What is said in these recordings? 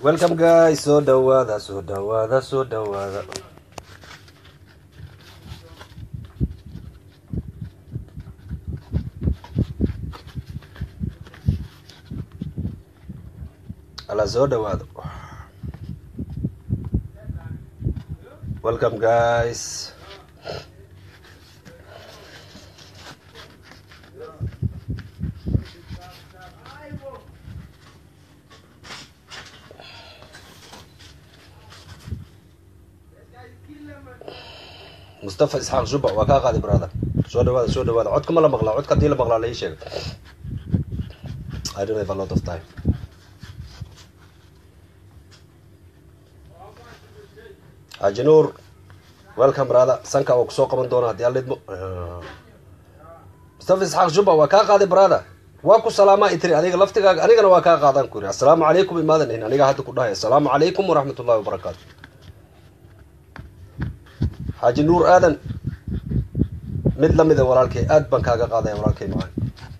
welcome guys soo dhawaada soo dhawaada soo dhawaada ala soo dhawaado welcome guys mustafa isxaaq shuba waa kaa qaaday brother soo dhawaada soo dhawaada codka ma la maqlaa codka haddii la maqlaa la ii sheega i don't have a lot of time haji nuur welcome brother sanka waa kusoo qaban doona haddii alidmo mustafa isxaaq shuba waa kaa qaaday brother waa ku salaamaa itiri adiga laftigaaga anigana waa kaa qaadan ku yiri assalaamu calaykum imaadan in aniga hadda ku dhahay assalaamu calaykum waraxmat ullahi wabarakaatu xaaji nuur aadan mid lamida walaalkay aad baan kaaga qaadaya walaalkay macaan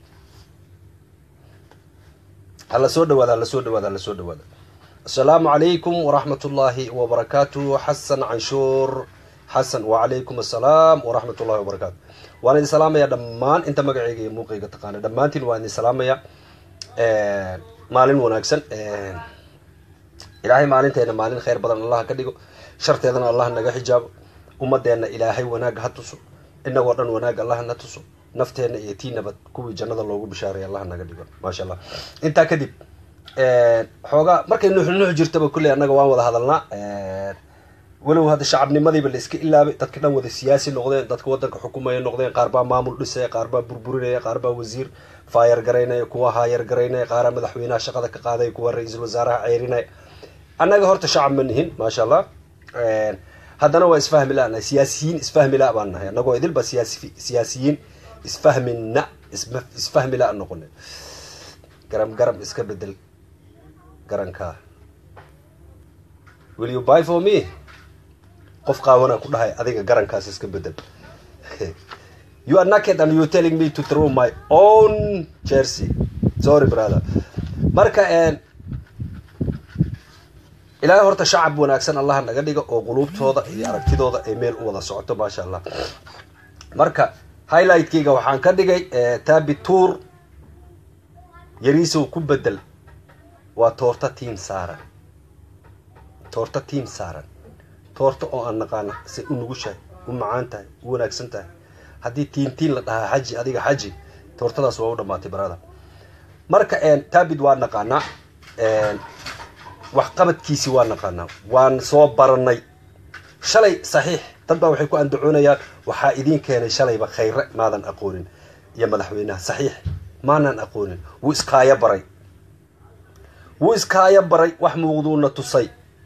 hala soo dhawaada hala soo dhawaada hala soo dhawaada assalaamu calaykum waraxmat ullaahi wabarakaatu xasan canshuur xasan wacalaykum assalaam waraxmat ullahi wabarakaatu waan idin salaamaya dhammaan inta magaceyga iyo muuqayga taqaana dhammaantiin waan idin salaamaya maalin wanaagsan ilaahay maalinteena maalin kheyr badan allah ka dhigo sharteedana allah naga xijaabo ummadeenna ilaahay wanaag ha tuso inagoo dhan wanaag allah na tuso nafteenna iyo tii nabad kuwii jannada loogu bishaaray allah naga dhigo maasha allah intaa kadib xoogaa markay nuuxnuux jirtaba kulley annaga waan wada hadalnaa walow hadda shacabnimadiiba la iska ilaabay dadka dhan wada siyaasi noqdeen dadka wadanka xukumaya noqdeen qaar baa maamul dhisaya qaar baa burburinaya qaar baa wasiir faayar garaynaya kuwa haayar garaynaya qaaraa madaxweynaha shaqada ka qaadaya kuwa ra-iisul wasaaraha ceyrinaya annaga horta shacab ma nihin maasha allah haddana waa isfahmi la nahay siyaasiyiin isfahmi la baan nahay annagoo idilba siyaasi siyaasiyiin isfahmina isfahmi la noqona garam garam iska bedel garankaa will you buy for me qof qaawana ku dhahay adiga garankaas iska bedel you are naked and you telling me to throw my own jersey sorry brother marka ilaahay horta shacab wanaagsan allah naga dhiga oo quluubtooda iyo aragtidooda ay meel u wada socoto maasha allah marka highlightkeyga waxaan ka dhigay tabi tour yariisow ku bedel waa toorta tiim saaran toorta tiim saaran toorta oo aan naqaana say u nugushahay u macaan tahay u wanaagsan tahay haddii tiin tiin la dhahaa xaji adiga xaji toortadaas waa u dhamaatay barada marka tabid waa naqaanaa waxqabadkiisi waa naqaanaa waan soo baranay shalay saxiix dad baa waxay ku andacoonayaan waxaa idiin keenay shalayba khayre maadan aqoonin iyo madaxweynaha saxiix maanan aqoonin wuu iskaayo baray wuu iskaayo baray wax muuqduuna tusay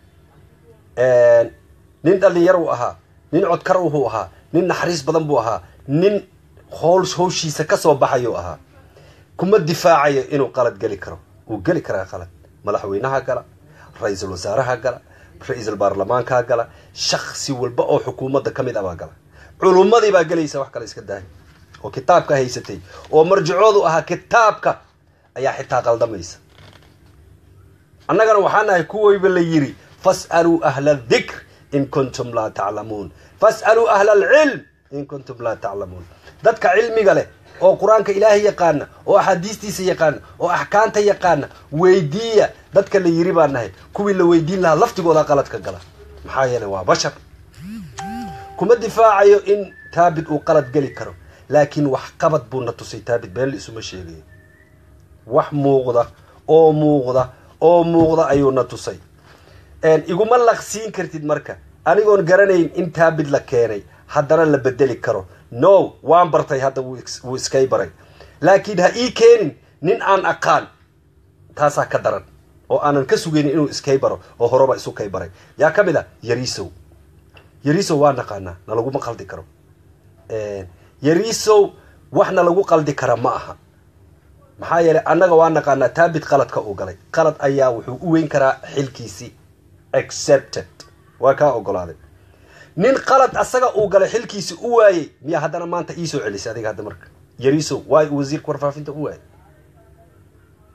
nin dhalinyar uu ahaa nin codkar uhuu ahaa nin naxariis badan buu ahaa nin howl hawshiisa kasoo baxayuu ahaa kuma difaacayo inuu qalad geli karo wuu geli karaa qalad madaxweynaha gala ra-iisul wasaaraha gala ra-iisul baarlamaankaa gala shaksi walba oo xukuumadda ka mid a baa gala culummadii baa gelaysa wax kale iska dahay oo kitaabka haysatay oo marjicoodu ahaa kitaabka ayaa xitaa qaldamaysa annagana waxaa nahay kuwayba la yiri fas'aluu ahla adikr in kuntum laa taclamuun fas'aluu ahla alcilm in kuntum laa taclamuun dadka cilmiga leh oo qur-aanka ilaahay yaqaana oo axaadiistiisa yaqaana oo axkaamta yaqaana weydiiya dadka la yiri baa nahay kuwii la weydiin lahaa laftigooda qaladka gala maxaa yeelay waa bashar kuma difaacayo in taabid uu qalad geli karo laakiin wax qabad buu na tusay taabid been la isuma sheegayo wax muuqda oo muuqda oo muuqda ayuu na tusay iguma laqsiin kartid marka anigoon garanayn in taabid la keenay haddana la bedeli karo no waan bartay hadda wuu iskay baray laakiin ha ii keenin nin aan aqaan taasaa ka daran oo aanan ka sugaynin inuu iskay baro oo horeba isu kay baray yaa ka mid a yarisow yarisow waa naqaanaa na laguma qaldi karo yarisow wax na lagu qaldi kara ma aha maxaa yeelay annaga waa naqaanaa taabid qaladka uu galay qalad ayaa wuxuu u weyn karaa xilkiisii accepted waa kaa ogolaaday nin qalad asaga uu galay xilkiisi u waayey miyaa haddana maanta iisoo celisay adiga hadda marka yarisow waay wasiirka warfaafinta u waayay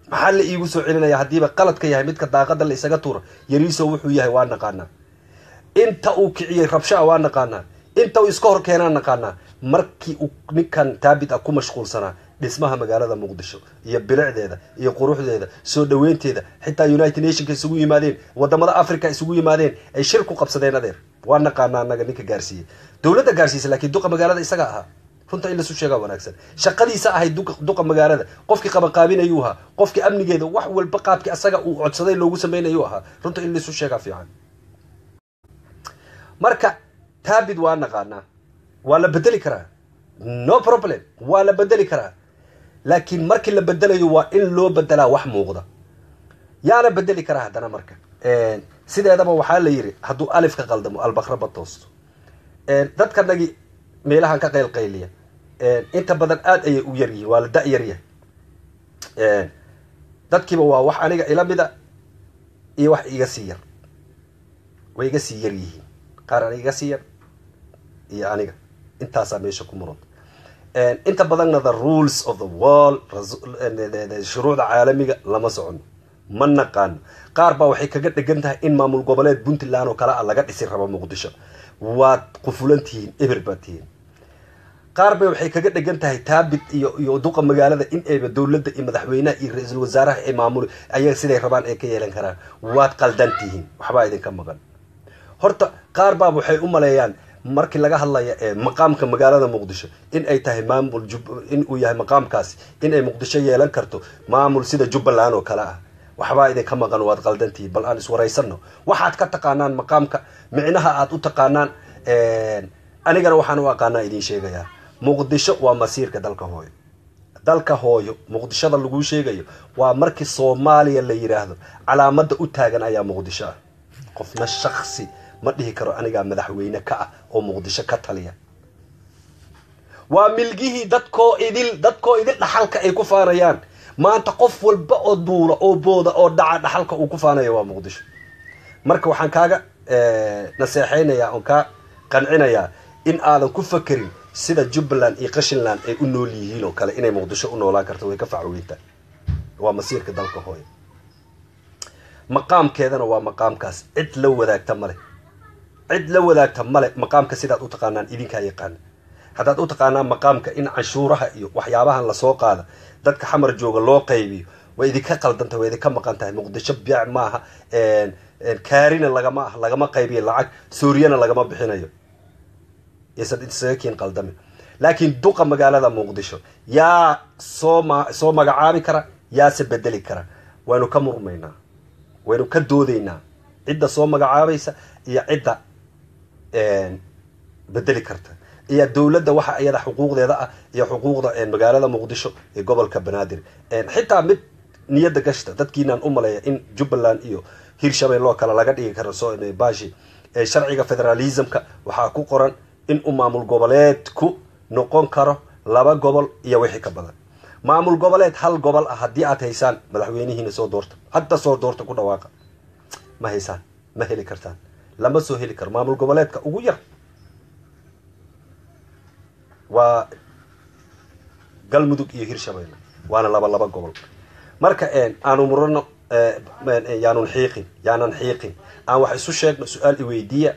maxaa la iigu soo celinaya haddiiba qaladka yahay midka daaqada la isaga tuura yariiso wuxuu yahay waa naqaanaa inta uu kiciyey rabshaa waa naqaanaa inta uu iska hor keenaa naqaanaa markii uu ninkan taabit ah ku mashquulsanaa dhismaha magaalada muqdisho iyo bilicdeeda iyo quruxdeeda soo dhaweynteeda xitaa united nationka isugu yimaadeen wadamada africa isugu yimaadeen ay shir ku qabsadeen adeer waa naqaanaa anaga ninka gaarsiiyey dowladda gaarsiisa laakiin duqa magaalada isaga ahaa runta in lasu sheegaa wanaagsan shaqadiisa ahayd duqa magaalada qofkii qabaqaabinayuu ahaa qofkii amnigeeda wax walba qaabkii asaga uu codsaday loogu sameynayuu ahaa runta in lasu sheegaa fiican marka taabid waa naqaanaa waa la bedeli karaa no problem waa la bedeli karaa laakiin markii la bedelayo waa in loo bedelaa wax muuqda yaana bedeli karaa haddana marka sideedaba waxaa la yidhi hadduu alifka qaldamo albaqraba toosto dadkanagi meelahan ka qaylqayliya inta badan aada ayay u yar yihiin waa la da- yaryahay dadkiiba waa wax aniga ila mida iyo wax iga sii yar way iga sii yar yihiin qaar aniga iga sii yar iyo aniga intaasaa meesha ku muran inta badanna the rules of the world shuruucda caalamiga lama socono ma naqaano qaar baa waxay kaga dhegan tahay in maamul goboleed puntland oo kale a laga dhisi rabo muqdisho waad qufulan tihiin eber baad tihiin qaar bay waxay kaga dhegan tahay taabit iyo iyo duqa magaalada in ayba dowladda iyo madaxweynaha iyo ra-iisul wasaaraha ay maamul ayaga siday rabaan ay ka yeelan karaan waad qaldan tihiin waxbaa idinka maqan horta qaar baaba waxay u maleeyaan markii laga hadlaya maqaamka magaalada muqdisho in ay tahay maamul in uu yahay maqaamkaasi in ay muqdisho yeelan karto maamul sida jubbaland oo kale ah waxbaa idinka maqan waad qaldantihiin bal aan iswaraysano waxaad ka taqaanaan maqaamka micnaha aad u taqaanaan anigana waxaan u aqaanaa idiin sheegayaa muqdisho waa masiirka dalka hooyo dalka hooyo muqdishoda laguu sheegayo waa markii soomaaliya la yidhaahdo calaamada u taagan ayaa muqdisho ah qofna shaksi ma dhihi karo anigaa madaxweyne ka ah oo muqdisho ka taliya waa milgihii dadkoo idil dadkoo idil dhaxalka ay ku faanayaan maanta qof walba oo duula oo booda oo dhaca dhaxalka uu ku faanayo waa muqdisho marka waxaan kaaga naseexaynayaa oon kaa qancinayaa in aadan ku fakerin sida jubbaland iyo qashinland ay u nool yihiin oo kale inay muqdisho u noolaan karto way ka facweyntaa waa masiirka dalka hooyo maqaamkeedana waa maqaamkaas cid la wadaagta male cid la wadaagta male maqaamka sidaad u taqaanaan idinkaa yaqaana haddaad u taqaanaan maqaamka in canshuuraha iyo waxyaabahan lasoo qaada dadka xamar jooga loo qaybiyo way idinka qaldantah way idinka maqan tahay muqdisho biac maaha kaarina lagama ah lagama qaybiyo lacag suuriyana lagama bixinayo ysan isaga kiin qaldamin laakiin duqa magaalada muqdisho yaa soo ma soo magacaabi kara yaase bedeli kara waynu ka murmaynaa waynu ka doodaynaa cidda soo magacaabaysa iyo cidda bedeli karta iyo dowladda waxa iyada xuquuqdeeda ah iyo xuquuqda magaalada muqdisho ee gobolka banaadir xitaa mid niyadda gashta dadkiinaan u maleeya in jubbaland iyo hirshabelle oo kale laga dhigi karo so bashi sharciga federalismka waxaa ku qoran in uu maamul goboleedku noqon karo laba gobol iyo wixii ka badan maamul goboleed hal gobol ah haddii aad haysaan madaxweynihiina soo doorta hadda soo doorta ku dhawaaqa ma haysaan ma heli kartaan lama soo heli karo maamul goboleedka ugu yar waa galmudug iyo hirshabelle waana laba laba gobol marka aanu murano yaanun xiiqin yaanan xiiqin aan wax isu sheegno su-aal iweydiiya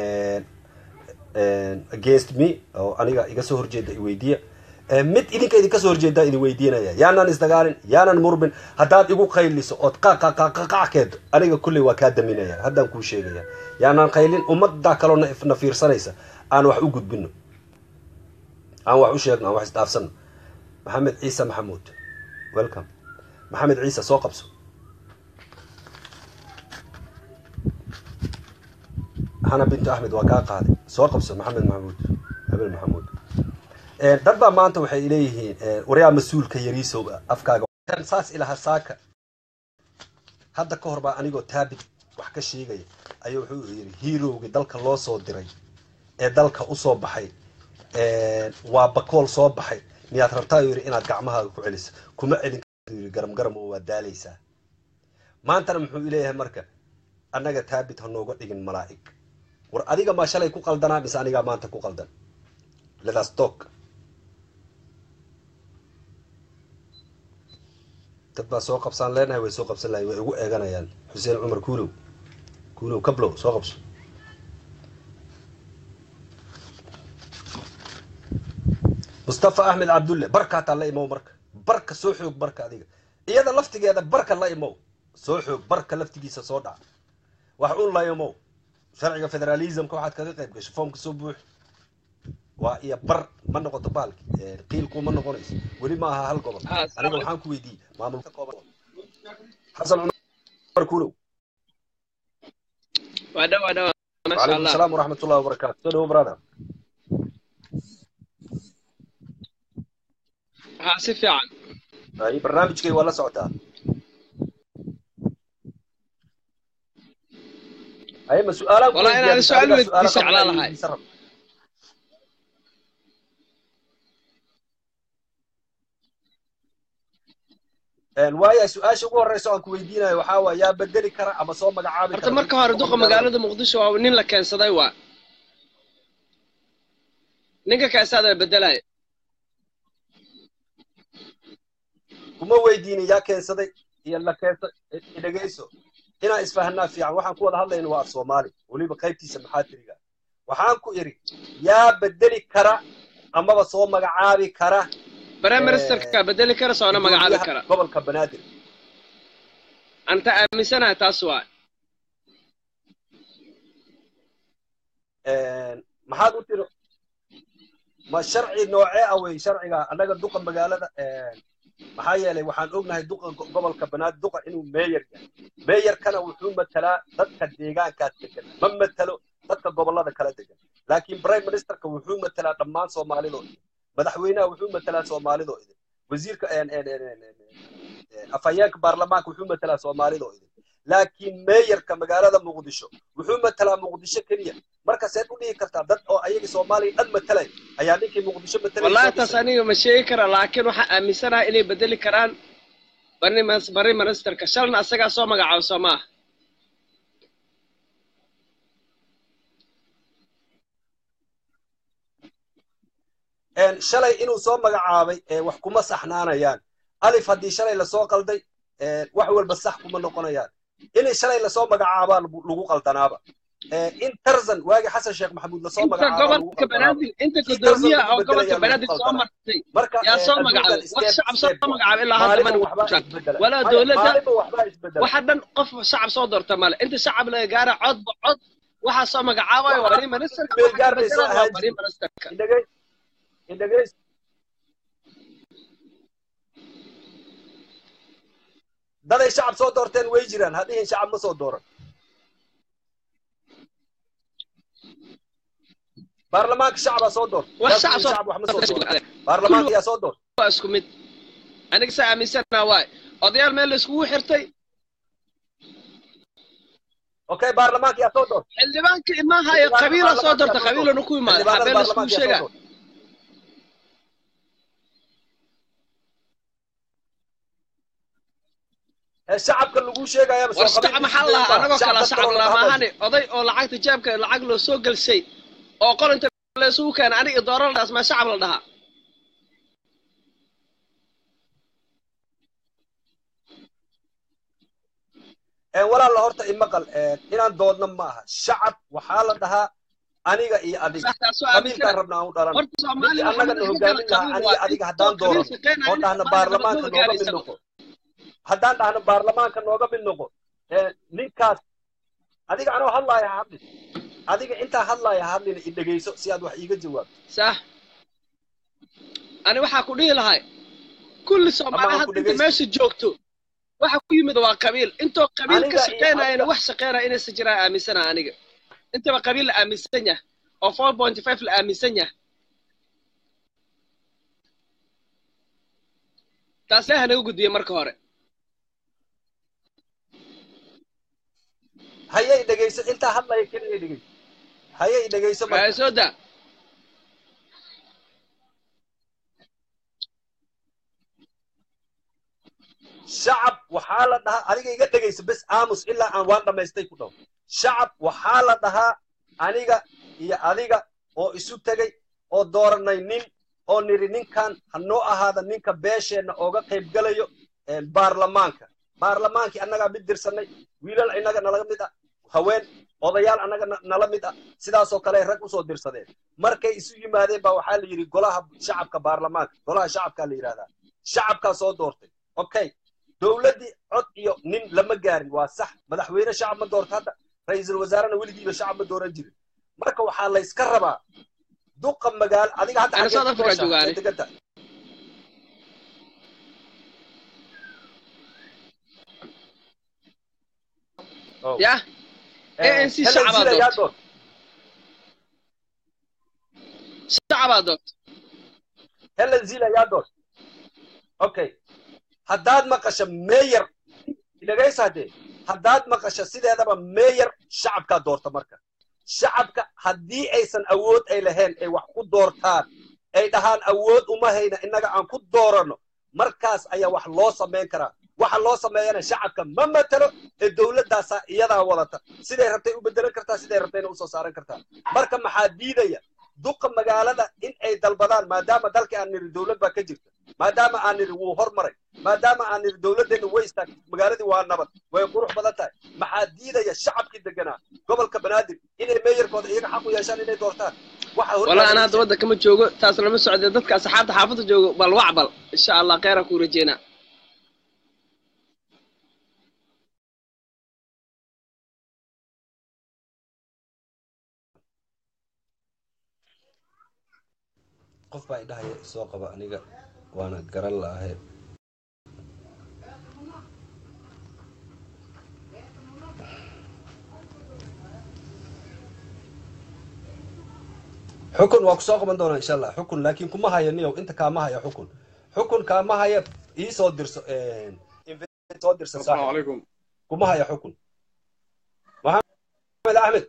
against me oo aniga iga soo horjeeda iweydiiya mid idinka idinka soo horjeedaa idin weydiinaya yaanaan isdagaalin yaanan murmin haddaad igu qayliso ood qaqaqaqaqakeedo aniga kulley waa kaa daminaya haddaan kuu sheegaya yaanaan qaylin ummaddaa kaloo na fiirsanaysa aan wax u gudbino aan wax u sheegno aan wax isdhaafsano maxamed ciise maxamuud welcome maxamed ciise soo qabso xana bintu axmed waa kaa qaaday soo qabso maxamed maxamuud habel maxamuud dad baa maanta waxay leeyihiin waryaa mas-uulka yariisow afkaaga saas ilaha saaka hadda ka hor baa anigoo taabit wax ka sheegaya ayuu wuxuu yidhi hiirowgii dalka loo soo diray ee dalka usoo baxay waa bakool soo baxay miyaad rabtaa yidhi inaad gacmahaaga ku celiso kuma celin yii garam garam oo waa daalaysaa maantana muxuu ileeyahay marka annaga taabit ha nooga dhigin malaa'ig war adiga maa shalay ku qaldanaa mise anigaa maanta ku qaldan ledas talk dad baa soo qabsaan leenahay way soo qabsan lahay way igu eeganayaan xuseen cumar kuulow kuulow kablow soo qabso mustafa axmed cabdulle barka hataa la imow marka barka soo xoog barka adiga iyada laftigeeda barka la imow soo xoog barka laftigiisa soo dhac wax un la imow sharciga federalismka waxaad kaga qayb gasho foomka soo buux waa iyo bar ma noqoto baalki qiilku ma noqonayso weli ma aha hal gobol aniga waxaan ku weydiiyey maamulka kooban xasan cumar kuulow waa dhaw waa dhaw masha وعليكم allah السلام ورحمة الله وبركاته سلام برادر ha si fiican أي برنامج كي ولا سعودة أي ما سؤال والله أنا سؤال ودي سعلا لهاي. waaya su-aasha ugu horeysa aan ku weydiinayo waxaa waa yaa bedeli kara ama soo magacaabi horta marka hore duqa magaalada muqdisho waa nin la keensaday waa ninka keensadaa bedelaya kuma weydiinin yaa keensaday iyo la keensa dhegeyso inaan isfahanaa fiican waxaan ku wada hadlayna waa af soomaali weliba qaybtiisa maxaatiriga waxaan ku idhi yaa bedeli kara amaba soo magacaabi kara prime ministerka bedeli kara soona magacaabi kara gobolka banaadir anta aaminsanahay taas waa maxaad u tiri ma sharci noocee ah wey sharciga annaga duqa magaalada maxaa yeelay waxaan ognahay duqa go- gobolka banaadir duqa inuu meeyar yahay meeyarkana wuxuu matalaa dadka deegaankaas degan ma matalo dadka gobollada kala degan laakiin prime ministerka wuxuu matalaa dhammaan soomaalidoo idin madaxweynaha wuxuu matalaa soomaalidoo idin wasiirka afhayeenka baarlamaanka wuxuu matalaa soomaalidoo idin laakiin meeyarka magaalada muqdisho wuxuu matalaa muqdisho keliya marka seed u dhihi kartaa dad oo ayaga soomaaliya dhan matalay ayaa ninkii muqdisho matalay wallahi taas aniga ma sheegi kara laakiin waxaan aaminsanahay inay bedeli karaan bari mas- bari ministerka shalna asagaa soo magacaabo soo maaha shalay inuu soo magacaabay ee wax kuma saxnaanayaan alif haddii shalay lasoo qalday ee, wax walba sax kuma noqonayaan inay shalay lasoo magacaabaa lagu lagu qaldanaaba Ee, in tarzan waagi xasan sheekh maxamuud lasoo inta magacaabaa lagu gobolka qaldanaaba banaadir inta Kii gudoomiyaha oo Tarzan lagu gobolka bedelayaa banaadir lagu soo qaldanaa. martay marka yaa ee, soo adduunkan magacaabay wax step- shacab soo step waa. magacaabay ilaa hadda maalinba mana waxbaa jiraan isbedela walaa Maya, dowladda maalinba waxbaa isbedela waxa dhan qof shacab soo doorta male inta shacab laga gaara codba cod waxaa soo magacaabayo waa bari ministerka Meel waxa gaar bay soo bedelaan waa ahaan bari jireen. ministerka indhageys indhageys daday shacab soo doorteen way jiraan hadhihin shacab ma soo dooran baarlamaanka shacabaa soo doorta wax Yaa shacab kuwii soo shacab wax ma soo dooran doorta baarlamaanka yaa soo doorta waa isku mid aniga saa aaminsanaa waay odayaal meel la iskugu xirtay okay baarlamaanka yaa soo doorta xildhibaanka imaahayo qabiila soo doorta qabiilana ku imaada Xildhibaanada habeen la iskugu baarlamaanka yaa soo sheegaa doorta. ee shacabka lagu sheegaya war shacab maxaa la lahaa anagoo kala shacab lamaahane oday oo lacagta jaabka lacag loo soo gelshay oo qorinta la isugu keena aniga dooraldaas maa shacab la dhahaa walaala horta imaqal inaan doodna ma aha shacab waxaa la dhahaa aniga iyo adiga saxtaasoo qabiilkaan aaminsan rabna aan u dhalan horta soomaaliya ninkii annaga na hogaamin lahaa aniga adiga haddaan doorano oo dhahno baarlamaanka nooga mid noqo haddaan dhahno baarlamaanka nooga mid noqo ee, ninkaas adiga anoo hadlaaya ha hadlin adiga intaa hadlaaya ha hadlina i dhegeyso si aad wax iiga jawaabto sax ani waxaa ku dhihi lahay kulli soomaali Ama ha ku hadda inta dhegeysto. meesha joogto waxa ku yimid waa qabiil intoo qabiil ka Aniga iyo shaqeynayana adiga- wax shaqeynaya inaysan jiraan aaminsana aniga intaba qabiil la aaminsan yahay oo four point five la aaminsan yahay taas leha naga gudbiye marka hore haye i dhegeyso intaa hadlaya keliya i dhegeyso haye i dhegeyso waxay marka soo daa shacab waxaa la dhahaa adiga iga dhegayso bes aamus ilaa aan waan dhammaystay ku dhaw shacab waxaa la dhahaa aniga iyo adiga oo isu tegay oo dooranay nin oo nidhi ninkan ha noo ahaada ninka beesheenna ooga qayb galayo baarlamaanka baarlamaankii annagaa mid dirsanay wiilal innaga nala mid ah haween odayaal annaga nala mid ah sidaasoo kale rag usoo dirsadeen markay isu yimaadeen baa waxaa la yidhi golaha shacabka baarlamaanka golaha shacabkaa la yidhahdaa shacabkaa soo doortay okay dowladdii cod iyo nin lama gaarin waa sax madaxweyne shacab ma doorto hadda ra-iisul wasaarena weligiiba shacab ma dooran jirin marka waxaa layska rabaa duqa magaalo adiga hadda yah anc shacabaa doorto shacabaa doorto helen zil ayaa doorto okay haddaad maqasho meyer dhegaysa haddee haddaad maqasho sideedaba meyer shacabkaa doorta marka shacabka haddii aysan awood ay lahayn ay wax ku doortaan ay dhahaan awood uma hayna innaga aan ku dooranno markaas ayaa wax loo samayn karaa waxa loo sameeyana shacabka ma matalo ee dowladdaasaa iyadaa wadata siday rabtay u bedelan kartaa siday rabtayna usoo saaran kartaa marka maxaa diidaya duqa magaalada in ay dalbadaan maadaama dalkii aan niri dowlad baa ka jirta maadaama aan niri wuu hormaray maadaama aan niri dowladdeenna way istaagtay magaaladii waa nabad way qurux badan tahay maxaa diidaya shacabkii deganaa gobolka banaadir inay meeyarkooda iyaga xaq u yeeshaan inay doortaan wala ana hadda wadda kama joogo taas lama socdee dadka asxaabta xaafadda joogo bal wacbal insha allah kheyra kuu rajeynaa qof baa idhahaya soo qaba aniga waana garan la'ahay xukun waa ku soo qaban doonaa insha allah xukun laakiin kuma haya niyow inta kaama haya xukun xukun kaama haya ii soo dirso soo dirsan السلام عليكم kuma haya xukun maxamed axmed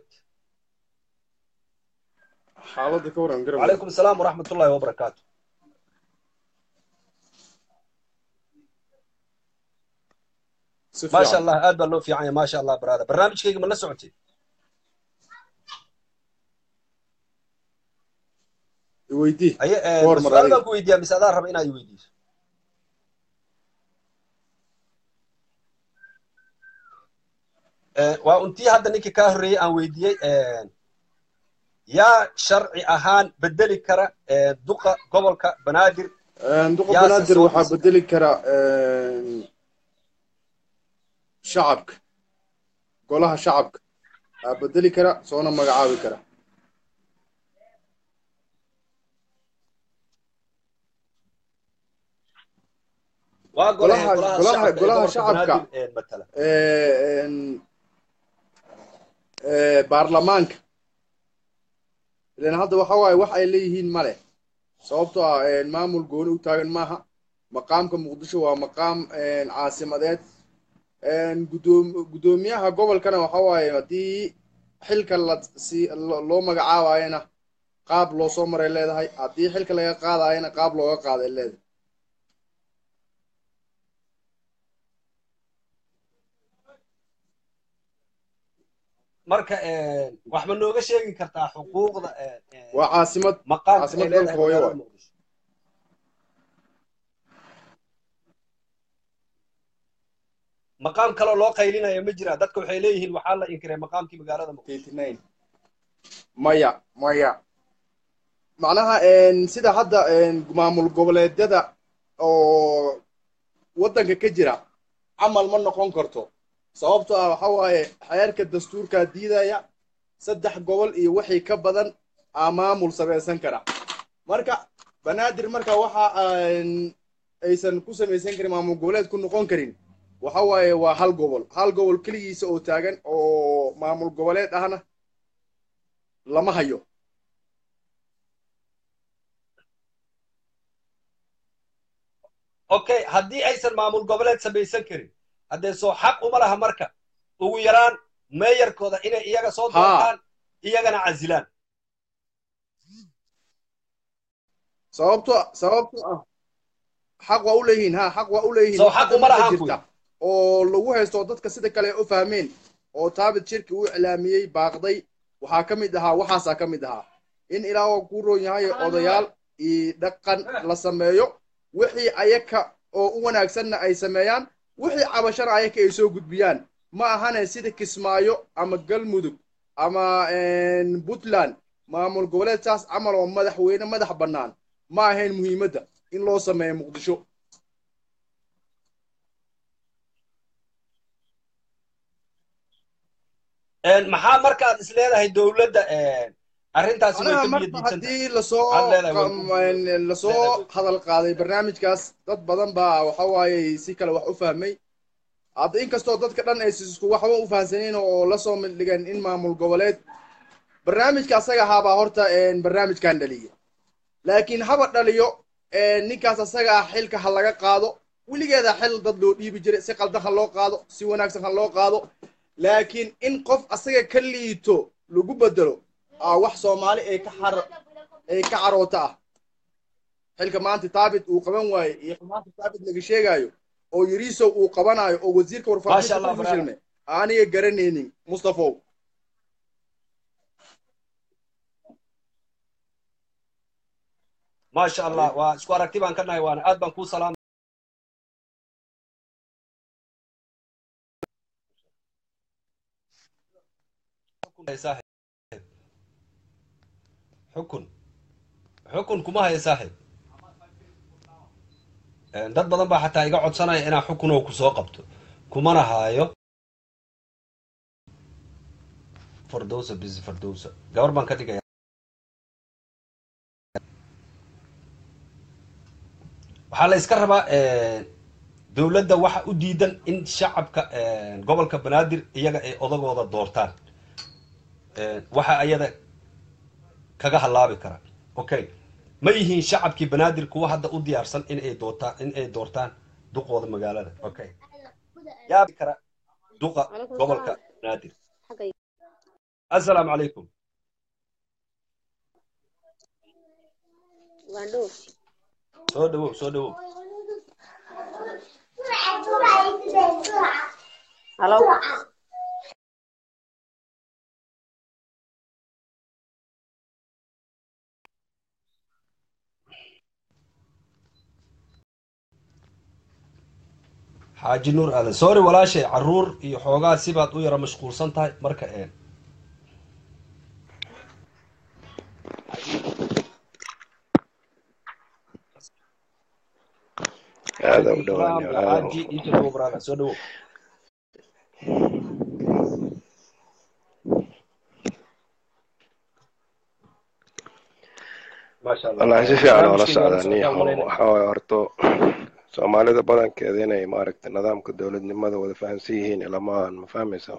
xaaladda ka waran garan وعليكم السلام ورحمة الله وبركاته si ما شاء fiican الله آد بالله في عين ما شاء الله برادة برنامج كيك من لسعتي iweydii أي Door آه mar سؤال adiga. بقى ويديا مسألة رب إنا يويدي آه وأنتي هذا نيكي كاهري أن ويدي آه يا شرعي أهان بدلي كرا آه دقة قبل بنادر duqa Yaa banaadir soo waxaa fursa. bedeli kara shacabka golaha shacabka aa bedeli kara soona magacaabi kara وأقول golaha golaha golaha shacabka مثلا een, ee, baarlamaanka ilan hadda waxa waaye wax ay leeyihiin male sababtoo ah een, maamul gooni u taagan maaha maqaamka muqdisho waa maqaam een, caasimadeed een, guddoom- guddoomiyaha gobolkana waxa waaye haddii xilka la si lo- loo magacaabayana qaab loo soo maray leedahay haddii xilka laga qaadayana qaab looga qaaday leedahay marka آه wax ma nooga sheegi kartaa xuquuqda آه آه waa caasimad maqaamka caasimad ay leedahay dalka hooyo magaalada waay. muqdisho maqaam kaloo loo qaylinayo ma jira dadka waxay leeyihiin waxaa la inkiray maqaamkii magaalada muqdisho 89 maya maya macnaha een, sida hadda een, maamul goboleedyada oo waddanka ka jira camal ma noqon karto sababtoo ah waxa waaye xeerka dastuurkaa diidaya saddex gobol iyo wixii ka badan aa maamul samaysan kara marka banaadir marka waxa aan aysan ku samaysan karin maamul goboleed ku noqon karin waxa waaye waa hal gobol hal gobol keligiisa oo taagan oo maamul goboleed ahna lama hayo okay haddii aysan maamul goboleed samaysan karin haddee soo xaq uma laha marka ugu yaraan meeyarkooda inay iyaga soo Haa. doortaan iyagana casilaan sababto sababto ah xaq waa u leeyihiin ha xaq waa u leeyihiin Soo Wax xaq hadda uma marka lahaan jirta oo lagu haysto dadka sida kale u fahmeen oo taabit shirki u iclaamiyey baaqday waxaa ka mid ahaa waxaasaa ka mid ahaa in ilaa uu ku roon yahay odayaal iyo dhaqan la sameeyo wixii ayaka oo u wanaagsanna ay sameeyaan wixii cabashana ayaka ay soo gudbiyaan ma ahane sida kismaayo ama galmudug ama puntland maamul goboleed saas camal oo madaxweyne madax bannaan ma ahayn muhiimadda in loo sameeyo muqdisho maxaa markaad is leedahay dowladda arrintaasi way anaha ka marka biyadiidsanta haddii lasoo Waxaad leedahay way ku- qam- lasoo hadal qaaday barnaamijkaas dad badan baa waxa waaye si kale wax u fahmay hadda inkastoo dadka dhan ay isku waxba u fahansaneen oo lasoo midhigeen in maamul goboleed barnaamijka asaga ahaabaa horta barnaamijkan dhaliya laakiin haba dhaliyo ninkaas asaga ah xilka ha laga qaado weligeeda xil dad loo dhiibi jiray si qaldan ha loo qaado si wanaagsan ha loo qaado laakiin in qof asaga ka liito lagu bedelo aa wax soomaali ay ka xar ay ka caroota ah xilka maanta taabit uu qaban waaye iyo maanta taabit laga sheegaayo oo yariisow uu qabanayo oo wasiirka Masha warfaafinta Allah, ku fashilmay aniga garanaynin mustafow maasha allah waa isku aragti baan ka nahay waana aad baan kuu salaam xukun xukun kuma haya saaxib dad badan baa xataa iga codsanaya inaa xukun oo kusoo qabto kumana haayo fardowsa bisi fardowsa gabar baan ka dhigaya waxaa la iska rabaa dowladda waxa u diidan in shacabka gobolka banaadir iyaga ay odagooda doortaan waxa ayada kaga halaabi kara okay ma yihiin shacabkii banaadir kuwa hadda u diyaarsan in ay doortaan in ay doortaan duqooda magaalada okay yaabi kara duqa Waalaikum gobolka salaam. banaadir xagga assalaamu calaykum Ugandho. soo dhawow soo dhawow Hello. xaaji nuur aadan sorry walaashay caruur iyo xoogaa sibaad u yara mashquulsan tahay marka een aada u Salaam dhawaan ya xaaji iyo soo dhawow brother soo dhawow maasha allah wallahi si fiican oola barnaamijkeena waa la socdaa nin socdaa yahow malaynaya waxa waaye horto soomaalida badankeeda inay maaragtay nidaamka dowladnimada wada fahamsan yihiin ilama aan ma fahmaysa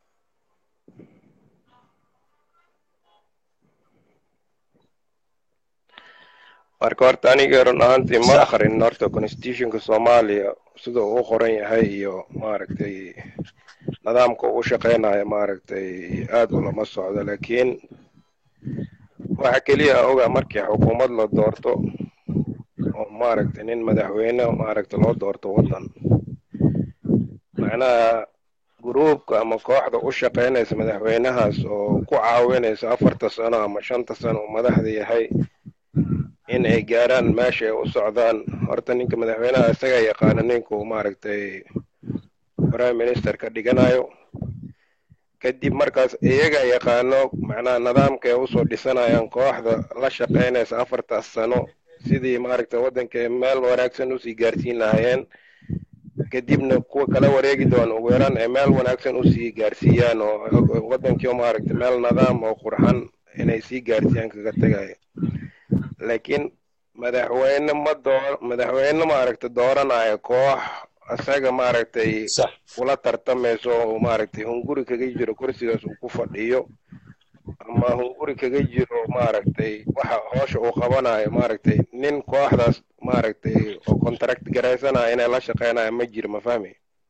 marka horta aniga run ahaantii ma sax akrin horta constitutionka soomaaliya sida uu u qoran yahay iyo maaragtay nidaamka uu u shaqeynayo maaragtay aad ulama socdo laakiin waxa keliya oga markii xukuumad la doorto oo maaragtay nin madaxweyne maaragtay loo doorto waddan macnaha gruubka ama kooxda u shaqeynaysa madaxweynahaas oo ku caawinaysa afarta sano ama shanta sano uu madaxda yahay in ay gaaraan meesha ay u socdaan horta ninka madaxweynaha isaga yaqaana ninkuu maaragtay prime minister ka dhiganayo kadib markaas iyaga yaqaano macnaha nidaamka ay usoo dhisanayaan kooxda la shaqeynaysa afartaas sano sidii maaragtay waddanka ay meel wanaagsan usii gaarsiin lahaayeen kadibna kuwa kala wareegi doona ugu yaraan ay meel wanaagsan usii gaarsiiyaan oo waddankii maaragtay meel nidaam oo qurxan inay sii gaarsiiyaan kaga tagayo laakiin madaxweyne ma door madaxweyne maaragtay dooranaya koox isaga maaragtay sax ula tartamayso oo maaragtay hunguri kaga jiro kursigaas uu ku fadhiyo ama hunguri kaga jiro maaragtay waxa hoosha uu qabanayo maaragtay nin kooxdaas maaragtay oo contract garaysanaya inay la shaqeynaya ma jiro ma fahmi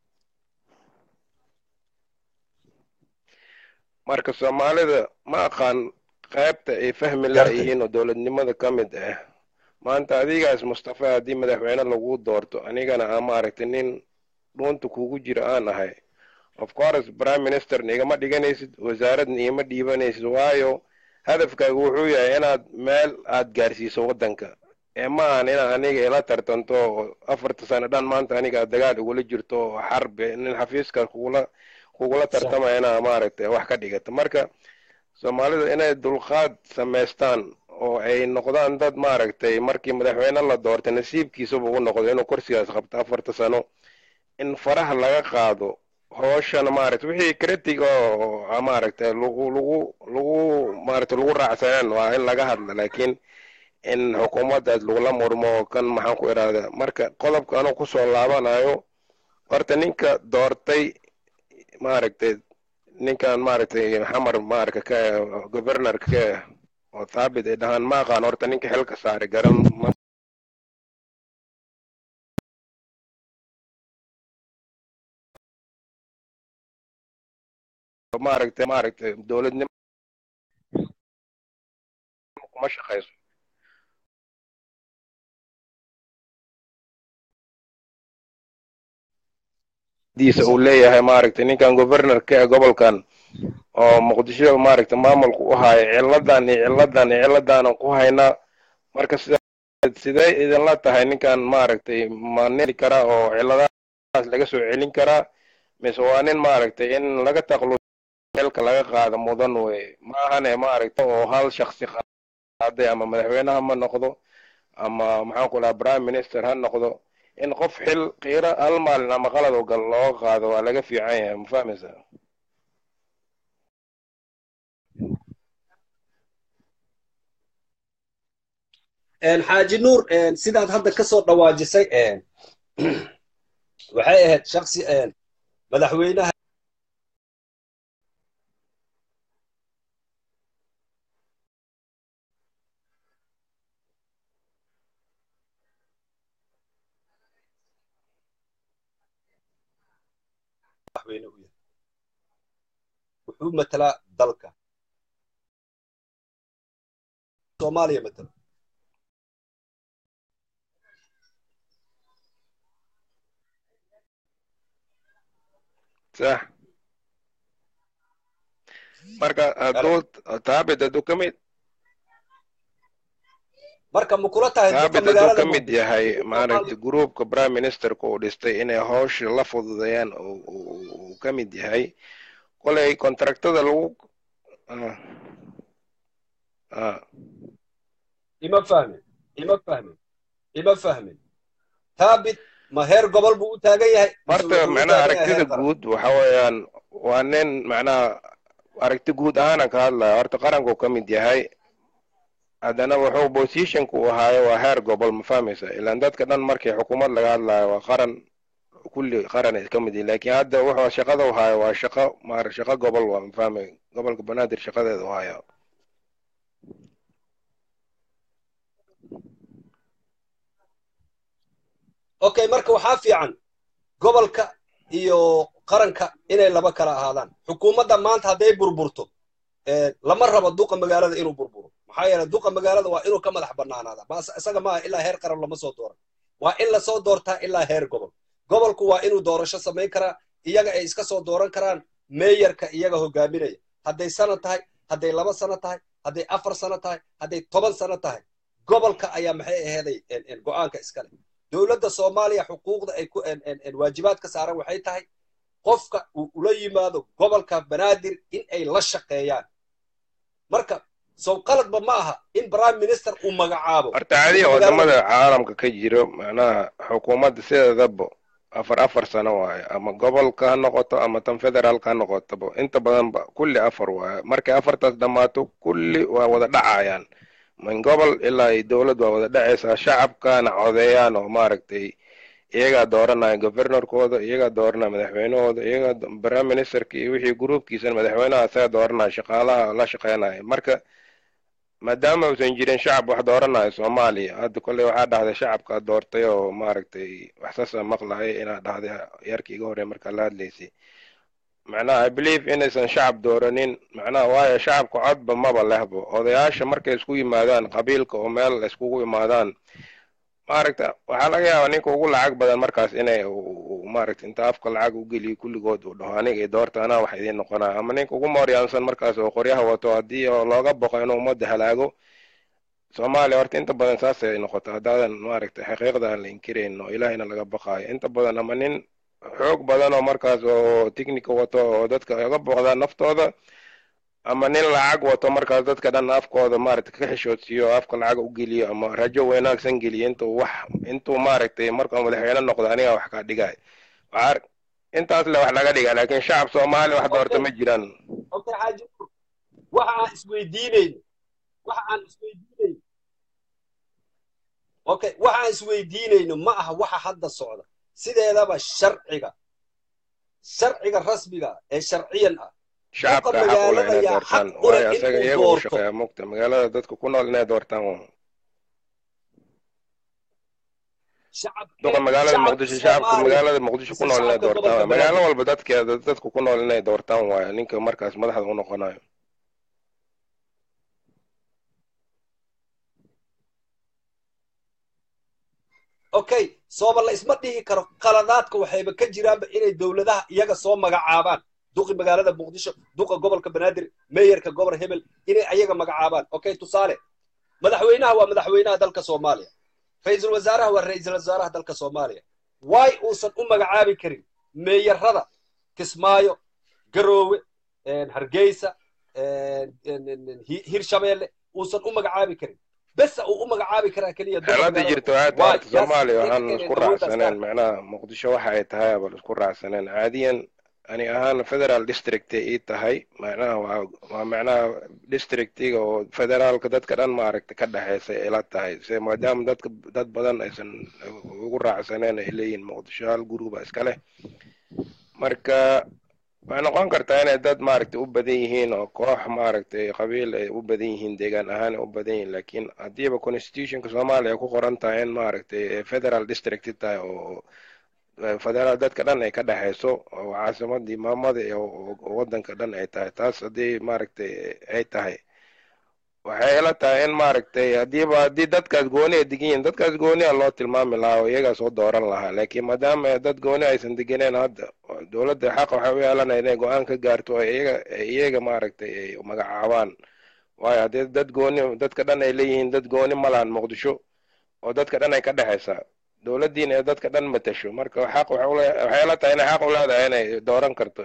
marka soomaalida ma aqaan qaybta ay fahmi gartay laayihiin oo dowladnimada ka mid ah maanta adigaas mustafa haddii madaxweyne lagu doorto anigana aan maaragtay nin dhuunta kugu jira aan ahay of course prime ministerna igama dhiganaysid wasaaradna igama dhiibanaysid waayo hadafkaaga wuxuu yahay inaad meel aad gaarsiiso waddanka ee ma ahan inaa aniga ila tartanto oo afarta sano dhan maanta aniga dagaal igula jirto oo xarbi nin xafiiska kugula kugula tartamaya inaa maaragtay wax ka dhigato marka soomaalida inay dulqaad samaystaan oo ay noqdaan dad maaragtay markii madaxweyne la doortay nasiibkiisaba u noqdo inuu kursigaas qabto afarta sano in faraha laga qaado hooshana maaragtay wixii critic oo maaragtay lagu lagu lagu maaragtay lagu raacsanaan waa in laga hadla laakiin in xukuumaddaas lagula murmo kan maxaan ku idhahdaa marka qodobka anuu kusoo laabanayo horta ninka doortay maaragtay ninkan maaragtay xamar maaragta ka governor ka oo thaabit ay dhahaan ma aqaan horta ninka xilka saaray garan ma maaragtay maaragtay dowladnimo kuma shaqayso diisa uu leeyahay maaragtay ninkan governorka ee gobolkan oo muqdisho maaragtay maamulku u haayo ciladan iyo ciladan iyo ciladaanan ku haynaa marka sida sidee idinla tahay ninkan maaragtay ma neli karaa oo ciladahaas laga soo celin karaa mise waa nin maaragtay in laga taqlu xilka laga qaado mudan wey ma ahane maaragtay oo hal shaksi qaaday ama madaxweynaha ma noqdo ama maxaan ku dhaha prime minister ha noqdo in qof xil qiiro hal maalin ama qalad oo gal looga qaado waa laga fiican yahay ma fahmaysa xaaji nuur sidaad hadda kasoo dhawaajisay waxay ahayd shaksi madaxweynaha madaxweyne u yahay wuxuu matalaa dalka soomaaliya matala sax marka hadduu taabit hadduu ka mid marka ma kula tahay taabit hadduu ka mid yahay maaragtay groupka prime ministerka uu dhistay inay hawsha la fududeeyaan uu ka mid yahay kolay contractada lagu ima fahmin ima fahmin ima fahmin taabit ma heer gobol buu u taagan yahay horta macnaha aragtida guud waxa weeyaan waa nin macnaha aragti guud ahaanan ka hadlaya horta qaranku ka mid yahay haddana wuxuu positionka uu ahaayo waa heer gobol ma fahmaysa ilaan dadka dhan markii xukuumad laga hadlayo waa qaran kulli qaran ay ka mid yihin laakiin hadda wuxuu shaqada u haayo waa shaqo maar shaqo gobol waa ma fahmay gobolka banaadir shaqadeeda u haayo okay marka waxaa fiican gobolka iyo qaranka inay laba kala ahaadaan xukuumadda maanta hadday burburto lama rabo duqa magaalada inuu burburo maxaa yeelay duqa magaalada waa inuu ka madax bannaanaada bas isaga maaha ilaa heer qaran lama soo dooran waa in lasoo doortaa ilaa heer gobol gobolku waa inuu doorasho samayn karaa iyaga ay iska soo dooran karaan meeyarka iyaga hogaaminaya hadday sano tahay hadday laba sano tahay hadday afar sano tahay hadday toban sano tahay gobolka ayaa maxay aheeday go'aanka iskale dowladda soomaaliya xuquuqda ay ku waajibaadka saaran waxay tahay qofka uu ula yimaado gobolka banaadir in ay la shaqeeyaan marka sow qaladba ma aha in prime minister uu magacaabo horta caadiya wadamada caalamka ka jiro macnaha xukuumadda sideedaba afar afar sano waaye ama gobolka ha noqoto ama tan federaalka ha noqotoba inta badanba kulli afar waaye markay afartaas dhammaato kulli waa wada dhacayaan min gobol ilaa iyo dowlad waa wada dhacaysaa shacabkana codeeyaan oo maaragtay iyagaa dooranaya governorkooda iyagaa dooranaya madaxweynahooda iyagaa prime ministerka iyo wixii gruubkiisana madaxweynaha isaga dooranaya shaqaalaha la shaqeynaya marka maadaama uusan jirin shacab wax dooranaya soomaaliya hadda kolley waxaa dhahday shacabka doortay oo maaragtay waxsaasa maqlahay inaa dhahday yarkii iga horey markaa la hadlaysay macnaha i believe inaysan shacab dooranin macnaha waayo shacabka codba maba lehbo odayaasha markay isku yimaadaan qabiilka oo meel iskugu imaadaan maaragta waxaa laga yaabaa ninka ugu lacag badan markaas inay maaragta inta afka lacag u geliyo kulligood uu dhaho aniga i doorta anaa wax idiin noqonaa ama ninka ugu mooryaansan markaas oo qoryaha wato haddii oo looga boqo inuu ummadda halaago soomaaliya horta inta badan saasay ay noqoto haddaadan maaragtay xaqiiqda aan la inkirayn oo ilaahayna laga baqaayo inta badan ama nin xoog badan oo markaas oo technica wato oo dadka uga booqdaa naftooda ama nin lacag wato markaas dadka dhan afkooda maaragtay ka xishoodsiiyo afka lacag u geliyo ama rajo wanaagsan geliyo intuu wax intuu maaragtay markuu madaxweyne noqdo aniga wax kaa dhigay waxaa intaas le wax laga dhiga laakiin shacab soomaali wax doorta ma jiraan okay xaaji nuur waxa aan isweydiinayno waxa aan isweydiinayno okay waxa aan isweydiinayno ma aha waxa hadda socda sideedaba sharciga sharciga rasmiga ee sharciyan ah shacabka xaq u leh inay doortaan waayo asaga iyaga u shaqeeya mugta magaalada dadka ku nool inay doortaan duqa magaalada muqdisho shacabka magaalada muqdisho ku nool inay doortaan magaalo walba dadkeeda dadka ku nool inay doortaan waayo ninka markaas madaxda u noqonayo okay sooba la isma dhihi karo qaladaadka waxayba ka jiraanba inay dowladaha iyaga soo magacaabaan duqi magaalada muqdisho duqa gobolka banaadir meeyarka gobor hebel inay ayaga magacaabaan okay tusaale madaxweynaha waa madaxweynaha dalka soomaaliya ra-iisul wasaaraha waa ra-iisul wasaaraha dalka soomaaliya waay uusan u magacaabi karin meeyarada kismaayo garoowe hargeysa hirshabeelle uusan u magacaabi karin bes uu u magacaabi karaa keliya xeelada jirto aad maanta soomaaliya waxaan isku raacsaneen macnaha muqdisho waxa ay tahay abal isku raacsaneen caadiyan ani ahaan federal district ii tahay macnaha waa waa macnaha districtiga oo federaalka dadka dhan maaragta ka dhexeysa ila tahay se maadaama dadka dad badan aysan ugu raacsaneen ay leeyihin muqdisho hal guruba iska leh marka waxay noqon kartaa inay dad maaragtay u badan yihiin oo koox maaragtay qabiil ay u badan yihiin deegaan ahaan ay u badan yihiin laakiin haddiiba constitutionka soomaaliya ay ku qoran tahay in maaragtay federal district tahay oo federaal dadka dhan ay ka dhexeyso oo caasimadii maamada oo waddanka dhan ay tahay taas haddii maaragtay ay tahay waxay ila tahay in maaragtay haddiiba haddii dadkaas gooni ay degan yihiin dadkaas gooni a loo tilmaami lahaa oo iyagaa soo dooran lahaa laakiin maadaama dad gooni aysan deganeen hadda dowladda xaqa waxay u yeelanaya inay go-aan ka gaarto oo iyaga iyaga maaragtay ay magacaabaan waayo haddii dad gooni dadka dhan ay leeyihiin dad gooni ma lahan muqdisho oo dadka dhan ay ka dhexeysaa dowladdiina ee dadka dhan matasho marka xaq waxay ila tahay inay xaq u leedahay inay dooran karto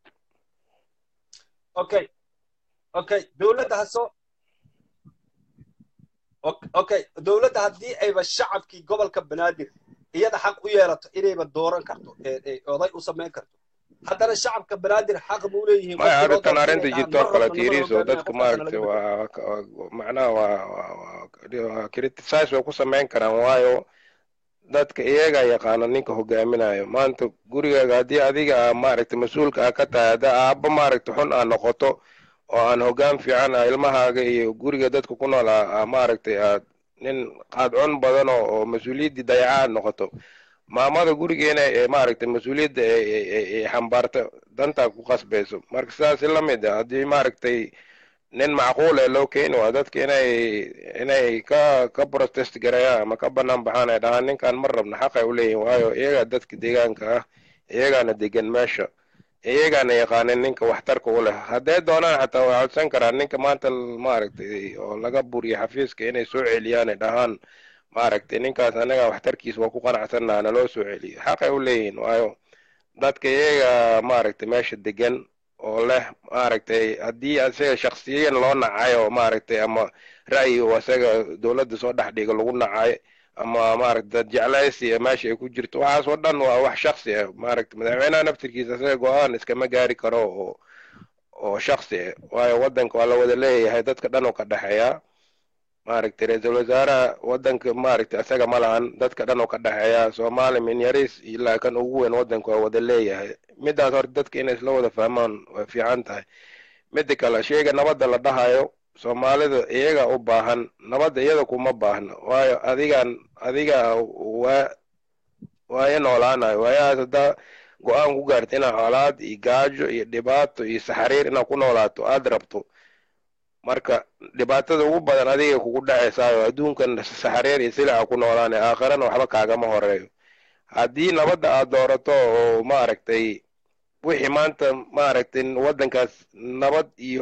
okay okay dowladda hasoo okay dowladda haddii ayba shacabkii gobolka banaadir iyada xaq u yeelato inayba dooran karto oday u samayn karto haddana shacabka banaadir xaq buu leeyihiin maya arrintan arrinta jirto oo kale tiiriis oo dadka maaragtay waa macnaha waa criticize way ku samayn karaan waayo dadka iyaga yaqaana ninka hogaaminayo maanta gurigaaga haddii adiga maaragtay mas-uulka ah ka tahay hadda aabba maaragtay xun aa noqoto oo aan hoggaan fiican ah ilmahaaga iyo guriga dadka ku nool ah maaragtay aad nin qaadcon badan oo mas-uuliyaddii dayaca aad noqoto maamada gurigeena ee maaragtay mas-uuliyadda ay xambaarto dantaa ku qasbayso marka sidaas la mid ah haddii maaragtay nin macquul ee loo keeni waa dadka inay inay ka ka protest gareeyaan ama ka banaan baxaan ay dhahaan ninkan ma rabna xaq ay u leeyihin waayo iyagaa dadka deegaanka ah iyagaana degan meesha iyagaana yaqaanin ninka waxtarka u leh hadday doonaan xataa way codsan karaan ninka maanta maaragtay oo laga buriyo xafiiska inay soo celiyaan ay dhahaan maaragtay ninkaas anaga waxtarkiisa waa ku qanacsannaha naloo soo celiyo xaqay u leeyihin waayo dadka iyaga maaragtay meesha degan oo leh maaragtay haddii isaga shaksiyan loo nacayo maaragtay ama ra'yi oo isaga dowladda soo dhex dhiga lagu nacayo ama maaragtay dad jeclaysi meesha ay ku jirto waxaas oo dhan waa wax shaksi ah maaragtay madaxweynaha naftirkiisa isaga go-aan iskama gaari karo oo oo shaksi ah waayo waddanka waa la wada leeyahay dadka dhan oo ka dhexeeya maaragtay ra-iisul wasaaraha waddanka maaragtay isaga ma lahan dadka dhan oo ka dhexeeya soomaali min yariis ilaa kan ugu weyn waddanka waa wada leeyahay midaas horta dadka inay isla wada fahmaan way fiican tahay mida kale sheyga nabadda la dhahayo soomaalida iyaga u baahan nabadda iyada kuma baahna waayo adigan adiga waa waayo noolaanayo waayahaas haddaa go-aan ku gaarta inaad colaad iyo gaajo iyo dhibaato iyo saxariir inaad ku noolaato aada rabto marka dhibaatada ugu badan adiga kugu dhacaysaayo adduunkan saxariir iyo silaca ku noolaane aakhirana waxba kaagama horeeyo haddii nabadda aad doorato oo maaragtay wixii maanta maaragtay waddankaas nabad iyo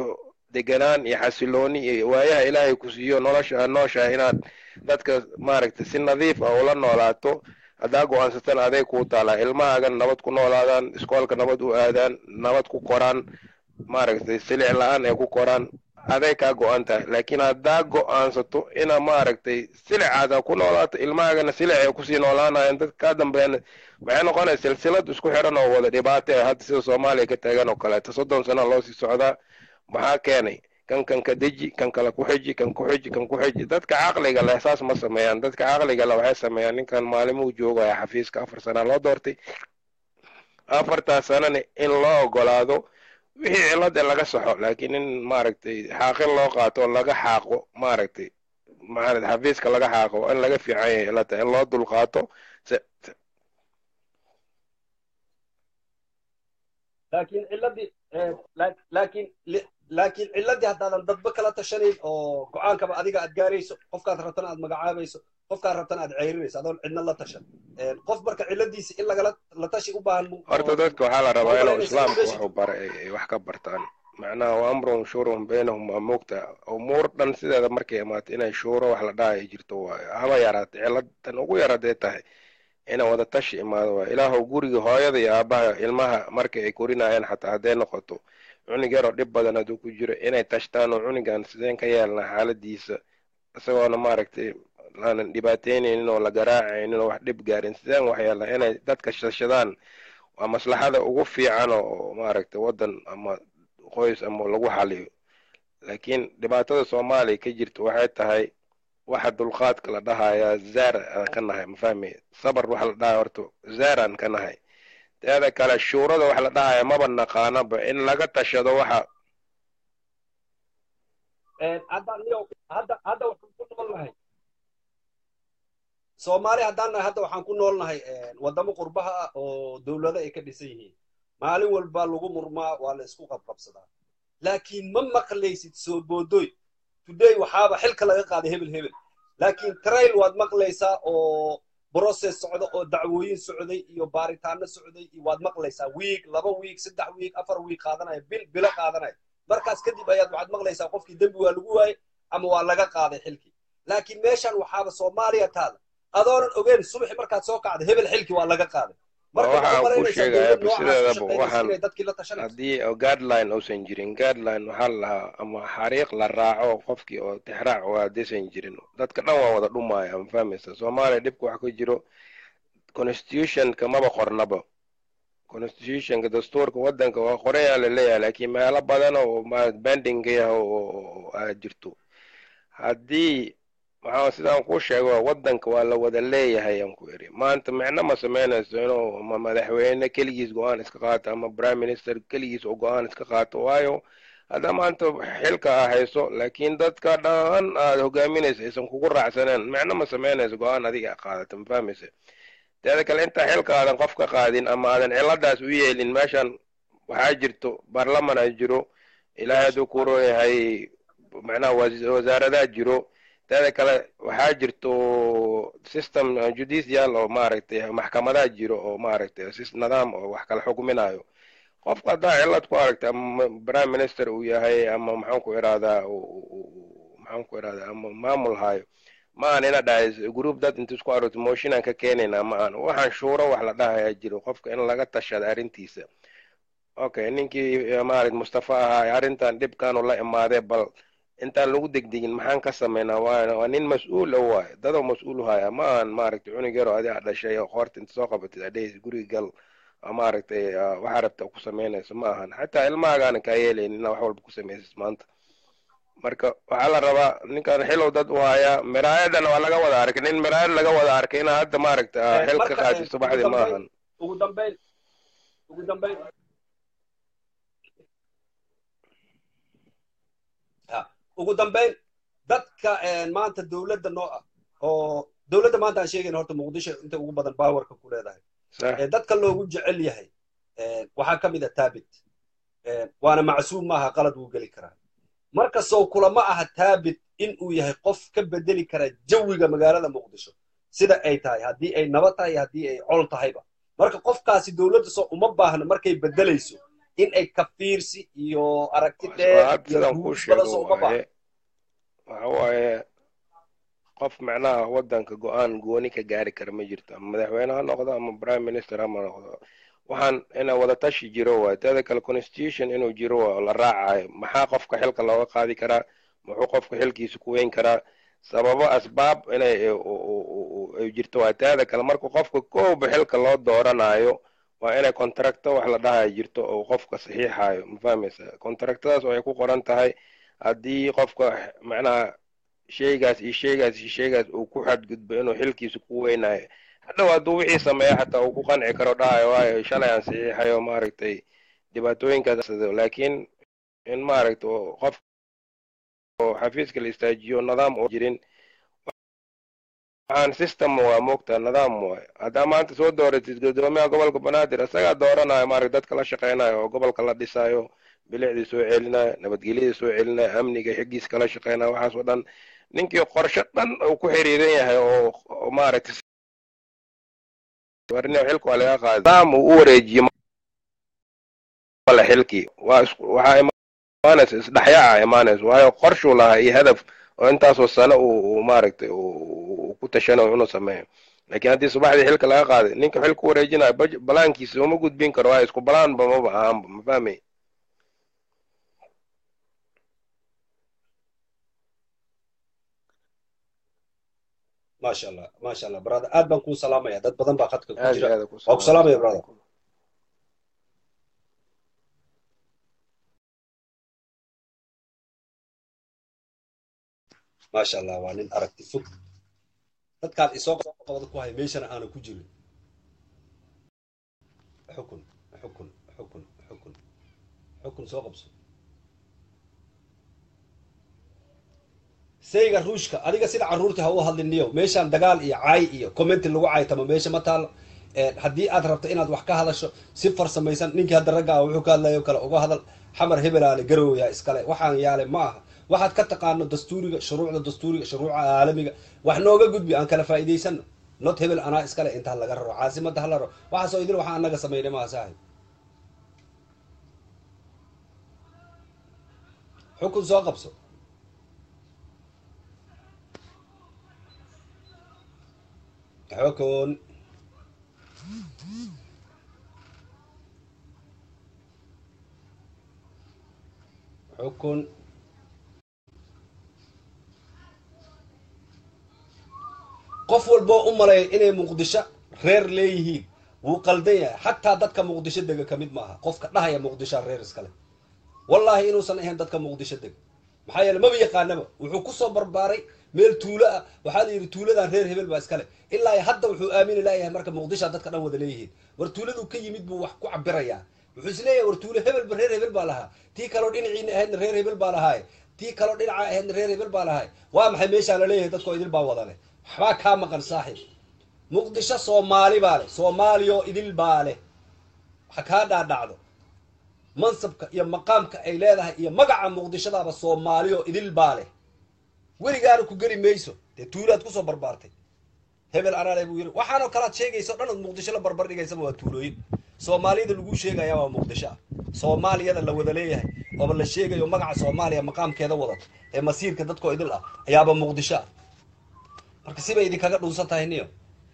deganaan iyo xasilooni iyo waayaha ilaahay ku siiyo nolosha aad nooshahay inaad dadka maaragtay si nadiif ah ula noolaato haddaa go-aansatan aday kuu taalaa ilmahaagan nabad ku noolaadaan iskoolka nabad u aadaan nabad ku koraan maaragtay silic la-aan ay ku koraan aday kaa go-an tahay laakiin haddaa go-aansato ina maaragtay silicaada ku noolaato ilmahaagana silic ay kusii noolaanayaan dadka kaa dambeeyana waxay noqonaya silsilad isku xidhan oo wada dhibaato ah hadda sida soomaaliya ka taagan oo kaleeto soddon sana loo sii socdaa maxaa keenay kan kan ka deji kan kale ku xiji kan ku xiji kan ku xiji dadka caqliga leh saas ma sameeyaan dadka caqliga leh waxay sameeyaan ninkan maalimuu joogaya xafiiska afar sana loo doortay afartaas sanana in loo ogolaado wixii cilada laga saxo laakiin in maaragtay xaaqin loo qaato oo laga xaaqo maaragtay maarad xafiiska laga xaaqo in laga fiican yahay ilata in loo dulqaato laakiin ciladii laakiin laakiin ciladii haddaadan dadba kala tashanayn oo go-aankaba adiga aad gaarayso qofkaad rabtana aad magacaabayso qofkaad rabtana aad ceyrinayso adoon cidna la tashan qof marka ciladiisa in lagala la tashi u baahan horta dadka waxaa la rabaa inuu islaamku waxu bara ay wax ka bartaan macnaha wa amrun shuurun baynahum waa moogta umuur dhan sideeda markay imaato inay shuuro wax la dhaha ay jirto waayo haba yaraatay ciladan ugu yar hadday tahay ina wada tashi imaado waayo ilaahow guriga hooyada iyo aabaha ilmaha marka ay korinayaan xataa hadday noqoto cunug yaroo dhib badan hadduu ku jiro inay tashtaan oo cunugan sideen ka yeelna xaaladiisa isagoona maaragtay aanan dhibaataynaynin oo la garaacaynin oo wax dhib gaarin sideen wax yeelna inay dadka shashadaan waa maslaxada ugu fiican oo maaragtay waddan ama qoys ama lagu xaliyo laakiin dhibaatada soomaaliya ka jirta waxay tahay waxa dulqaadka la dhahayaa zaar aan ka nahay mafahmi sabar waxa la dhahaya horta zaar aan ka nahay teeda kale shuurada wax la dhahaya maba naqaanaba in laga tashado waxa hadda hadda waxaan ku nool nahay soomaali haddaan nahay hadda waxaan ku nool nahay waddamo qurbaha ah oo dowlado ay ka dhisan yihiin maalin walba lagu murmaa waa la isku qabqabsadaa laakiin ma maqlaysid soo boodoy today waxaaba xilka laga qaaday hebel hebel laakiin trail waad maqlaysaa oo process socda oo dacwooyin socday iyo baaritaano socday iyo waad maqlaysaa wiig laba wiig saddex wiig afar wiig qaadanaya bil bilo qaadanaya markaas kadib ayaad waxaad maqlaysaa qofkii dembi waa lagu waayey ama waa laga qaaday xilkii laakiin meeshan waxaaba soomaaliya taada adoonan ogeyn subaxi markaad soo kacda hebel xilkii waa laga qaaday waxaan ku sheegaya sideedaba waxaan haddii guideline uusan jirin guideline waxaa la lahaa ama xariiq la raaco qofkii oo tixraac waa haddaysan jirin dadka dhan waa wada dhumaya ma fahmaysa soomaaliya dhibka wax ka jiro constitutionka maba qornaba constitutionka dastuurka waddanka waa qorayaa la leeyahay laakiin meelo badan oo bendinga yah oo aad jirto haddii maxaa sidaan kuu sheego waddanka waa la wada leeyahay aan ku iri maanta micno ma samaynayso inuu ama madaxweyne keligiis go-aan iska qaato ama prime minister keligiis oo go-aan iska qaato waayo hadda maanta xilka aa hayso laakiin dadka dhan aad hogaaminaysa aysan kugu raacsaneen micno ma samaynayso go-aan adiga qaadata ma fahmaysa teeda kale intaa xilka aadan qof ka qaadin ama aadan ciladaas u yeelin meeshan waxaa jirto baarlaman a jiro ilaahay hadduu ku rooyahay macnaha wasaaradaha jiro teeda kale waxaa jirto system judicial oo maaragtay maxkamadaha jiro oo maaragtay nidaam oo wax kala xukminayo qofka haddaa cilad ku aragtay ama prime minister uu yahay ama maxaan ku irahdaa maxaan ku irahdaa ama maamul hayo ma aan ina dhahay group dad inta isku aragto motionan ka keenayna ma aan waxaan shuuro wax la dhahayaa jiro qofka in laga tashada arrintiisa okay ninkii maaragt mustafa ahaa arrintan dhibkaanu la imaadee bal intaan lagu degdegin maxaan ka samaynaa waana waa nin mas-uul o waayo dadoo mas-uul haya ma aan maaragtay cunug yaroo adiga dhashay oo qoorta inta soo qabatid adheys guriga gal maaragtay waxaa rabta ku samaynayso ma ahan xataa ilmahagaana kaa yeelayn inaa wax walba ku samaysid maanta marka waxaa la rabaa ninkan xilow dad u hayaa miraayadana waa laga wada arkay nin miraayad laga wada arkay inaa hadda maaragta xil ka qaatid subaxdii ma ahan ugu dambayn ugu dambayn ugu dambayn dadka maanta dowladda noo ah oo dowladda maanta aan sheegayna horta muqdisho inta ugu badan bawarka ku leedahay dadka loogu jecel yahay waxaa ka mid a taabit waana macsuum maaha qalad wuu geli karaa markastoo kulama aha taabit in uu yahay qof ka bedeli kara jawiga magaalada muqdisho sida ay tahay haddii ay nabad tahay haddii ay col tahayba marka qofkaasi dowladda soo uma baahna markay bedelayso in ay ka fiirsi iyo aragti dheer hadda iyo sidaan kuu ruus badan sheego soo uma baahna waaye waxa waaye qof macnaha waddanka go-aan gooni ka gaari kara ma jirto ama madaxweyne ha noqdo ama prime minister ha noqdo waxaan ina wada tashi jiro waay teeda kale constitution inuu jiro waa oo la raacayo maxaa qofka xilka looga qaadi karaa muxuu qofka xilkiisa ku weyn karaa sababo asbaab inay ay jirto waa teeda kale marka qofka kooba xilka loo dooranayo waa inay contracto wax la dhahayo jirto oo qofka saxiixayo ma fahmaysa contractadaas oo ay ku qoran tahay haddii qofka macnaha sheygaas iyo sheygaas iyo sheygaas uu ku xadgudbo inuu xilkiisa ku weynayo hadhow hadduu wixii sameeya xataa uu ku qanci karo dhahayo waayo shalay aan saxiixayo maaragtay dhibaatooyinkaas laakiin in maaragta qof oo xafiiska la istaajiyo nidaam oo jirin waxaan system waa moogtaa nidaam waay haddaa maanta soo dooratid guddoomiyaha gobolka banaadir isagaa dooranayo maaragta dadka la shaqeynayo oo gobolka la dhisayo bilicdii soo celinayo nabadgelyadii soo celinayo amniga xiggiisa kala shaqeynayo waxaas oo dhan ninkii qorshe dhan uu ku xiriiran yahay oo oo maaragtay warni xilka waa laga qaaday nidaam uu u wareejiyo male xilkii waa isku waxaa imaanaysa isdhexyaaca imaanaysa waayo qorshuu lahaa iyo hadaf oo intaasoo sano uu maaragtay uu ku tashanayo inuu sameeyo laakiin haddii subaxdii xilka laga qaaday ninka xilka u wareejinayo balaankiisa uma gudbin karo waayo isku balaanba maba ahaanba ma fahmay maasha allah maasha allah brother aad baan kuu salaamaya dad badan baa khadka ku aad jira iyo aad ku waa ku salaamaya brother maasha allah waa nin aragti fog dadkaan isoo qabada ku haya meeshana aana ku jirin xukun xukun xukun xukun xukun soo qabso sayga ruushka adiga sida carruurta ha u hadliniyo meeshaan dagaal iyo caay iyo commenti lagu caaytamo meesha ma taalo haddii aad rabto inaad wax ka hadasho si farsamaysan ninkii hadda ragga ah wuxuu ka hadlayo kale uga hadal xamar hebelaale garowya iskale waxaan yaale ma aha waxaad ka taqaano dastuuriga shuruucda dastuuriga shuruuca caalamiga wax nooga gudbi aan kala faa'iidaysano not hebel anaa iskale inta laga raro caasimada hala raro waxaasoo idil waxaa anaga samaynay maaha saaxib xukun soo qabso xukun xukun qof walboo u maleeya inay muqdisho reer leeyihiin wuu qaldan yahay xataa dadka muqdisho dega ka mid maaha qofka dhahaya muqdishoa reer iskale wallaahi inuusan ahayn dadka muqdisho dega maxaa yeele maba yaqaanaba wuxuu kusoo barbaaray meel tuulo ah waxaa la yidhi tuuladan reer hebel baa iskale ilaa hadda wuxuu aamini laayahay marka muqdishoa dadka dhan wada leeyihiin war tuuladuu ka yimid buu wax ku cabirayaa wuxuu is leeyahay war tuulo hebelba reer hebel baa lahaa tii kaloo dhinaciina ahaydna reer hebel baa lahaaye tii kaloo dhinaca ahaydna reer hebel baa lahaay waa maxay meeshaa la leeyahay dadkoo idil baa wada leh waxbaa kaa maqan saaxiib muqdisho soomaali baa leh soomaaliyoo idil baa leh waxa kaa dhaadhacdo mansabka iyo maqaamka ay leedahay iyo magaca muqdishadaaba soomaaliyoo idil baa leh weligaana ku geli mayso dee tuulaad kusoo barbaartay hebel anaale buu yiri waxaanoo kalaad sheegaysa o dhan ood muqdisho la barbar dhigaysaba waa tuulooyin soomaaliyada lagu sheegaya waa muqdisho ah soomaaliyada la wada leeyahay ooba la sheegayo magaca soomaaliya maqaamkeeda wadato ee masiirka dadkoo idil ah ayaaba muqdisho ah marka sibay idinkaga dhunsan tahay niyo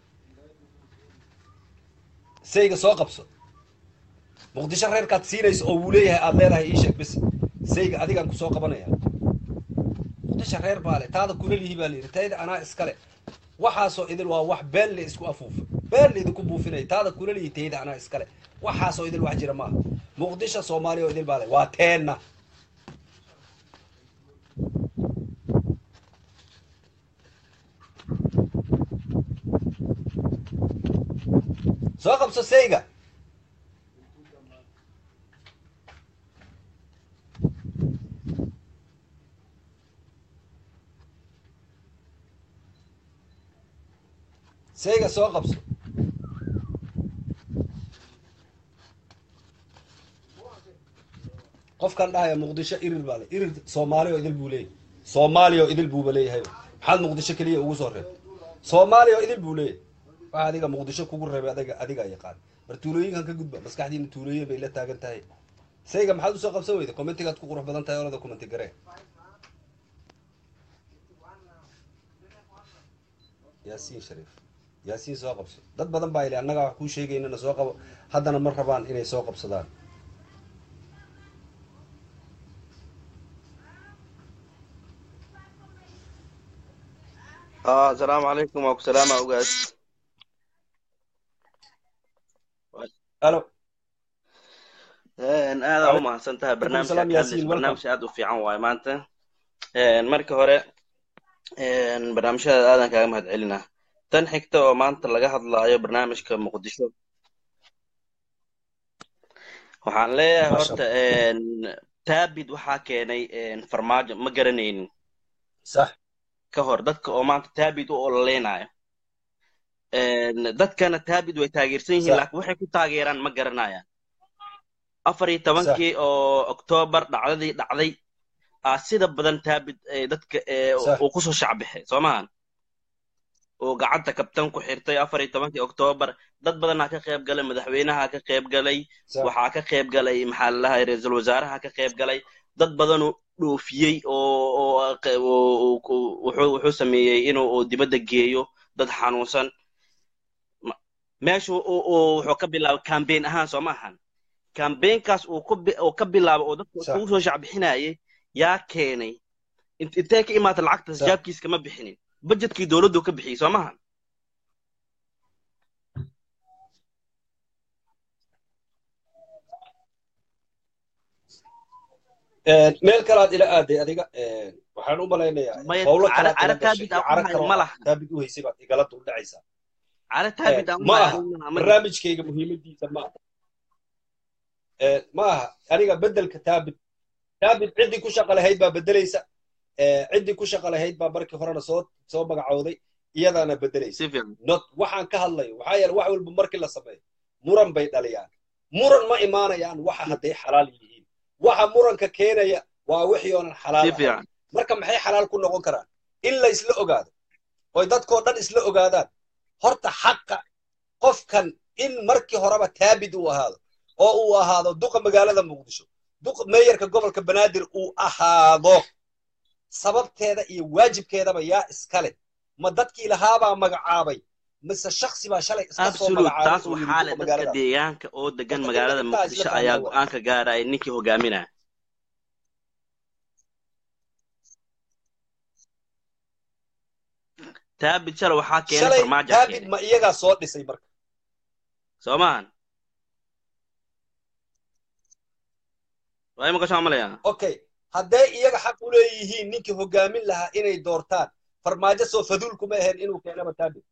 sayga soo qabso muqdisho reerkaad siinayso oo wuu leeyahay aada leedahay ii sheeg bis sayga adigaan kusoo qabanaya muqdisho reer baa le taada kuna lihi baa layidhi tayda anaa iskale waxaasoo idil waa wax been la isku afuufay been la idinku buufinaya taada kuna lihi tayda anaa iskale waxaasoo idil wax jira maaha muqdisho soomaaliya oo idil baa le waa teenna soo qabso sayga sayga soo qabso qofkan dhahaya muqdisho irir baa le irir soomaaliya oo idil buu leeyahay soomaaliya oo idil buuba leeyahay maxaad muqdisho keliya ugu soo reeb soomaaliya oo idil buu leeyahay waxa adiga muqdisho kugu reebay adiga adigaa yaqaan mar tuulooyinkan ka gudba maskaxdiina tuulooyin bay la taagan tahay sayga maxaad usoo qabsan weyda commentigaad ku qurux badan tahay olada commenti garee yaasiin shariif yaasiin soo qabso dad badan baa ili annagaa wax kuu sheegaynana soo qabo haddana ma rabaan inay soo qabsadaan اه السلام عليكم وعليكم السلام اوغاس alo een aad u mahadsan tahay barnaamijka salaam, ka hadlaysa Yaasiin, barnaamij aad u fiican waaye maanta een marka hore een barnaamijyada aadan kaaga mahad celinaa tan xigta oo maanta laga hadlaayo barnaamijka muqdisho waxaan leeyahay Masha horta een taabid waxaa keenay een farmaajo ma garanaynin sax ka hor dadka oo maanta taabid u ololeynayo een dadkana taabid way taageersan yihiin Sax. laakiin waxay ku taageeraan ma garanayaan afar iyo tobankii oo oktoobar dhacdadii dhacday aa sida badan taabid ee dadka ee Sax. uu kusoo shacbixay soo maahan oo gacanta kabtan ku xirtay afar iyo tobankii oktoobar dad badanaa ka qayb galay madaxweynaha ka qayb galay sax waxaa ka qayb galay maxaa la dhahay ra-iisul wasaaraha ka qayb galay dad badanuu dhoofiyey oo oo oo- oo- oo- wuxuu wuxuu sameeyey inuu uu dibadda geeyo dad xanuunsan Ma- meeshu uu- uu wuxuu ka bilaabay campaign ahaan soo maahan campaignkaas uu ku bi- uu ka bilaabo oo dadka Sax. ugu soo shacbixinayay yaa keenay int- intee ka imaata lacagtaas Sax. jaabkiis kama bixinin budgetkii dowladdu ka bixiyey soo maahan meel kalaad ila aaday adiga een, waxaan u malaynayaa Maya, howlo cara- kalaad cara ila gashay taabid iyo aan u cara hayo kaloo ma aad laha. taabid u haysay baad igala duldhacaysaa cala taabid aan ma u aha hayo ma barnaamijkayga muhiimadiisa ma aha Ee, ma aha aniga bedelka taabid taabid ciddii ku shaqa lahayd baa bedelaysa Ee, ciddii ku shaqa lahayd baa markii horena soo soo magacowday iyadaana bedelaysa si fiican not waxaan ka hadlayo waxaa yeele wax walba markii la sameeyo muran bay dhaliyaan muran ma imaanayaan waxa hadday xalaal yihiin waxa muranka keenaya waa wixii oonan xalaal si ahayn fiican marka maxay xalaal ku noqon karaan in la isla ogaado oy dadkoo dhan isla ogaadaan horta xaqa qofkan in markii horeba taabid uu ahaado oo uu ahaado duqa magaalada muqdisho duqa meeyarka gobolka banaadir uu ahaado sababteeda iyo waajibkeedaba yaa iskale ma dadkii lahaabaa magacaabay mise shaksi baa shalay iska soo absolute magacaabay taas oo yidhi waxaa duqa leh dadka magaalada deegaanka oo degan Horta magaalada inta intaa isla muqdisho fahmaa ayaa waa. go-aanka gaaraya ninkii hogaaminaya taabid shalay waxaa keenay shalay farmaajo taabid keenay ma iyagaa soo dhisay marka soo maahan waa imika soo malayaa okay hadday iyaga xaq u leeyihiin ninkii hogaamin lahaa inay doortaan farmaajo soo faduul kuma ahayn inuu keenaba taabid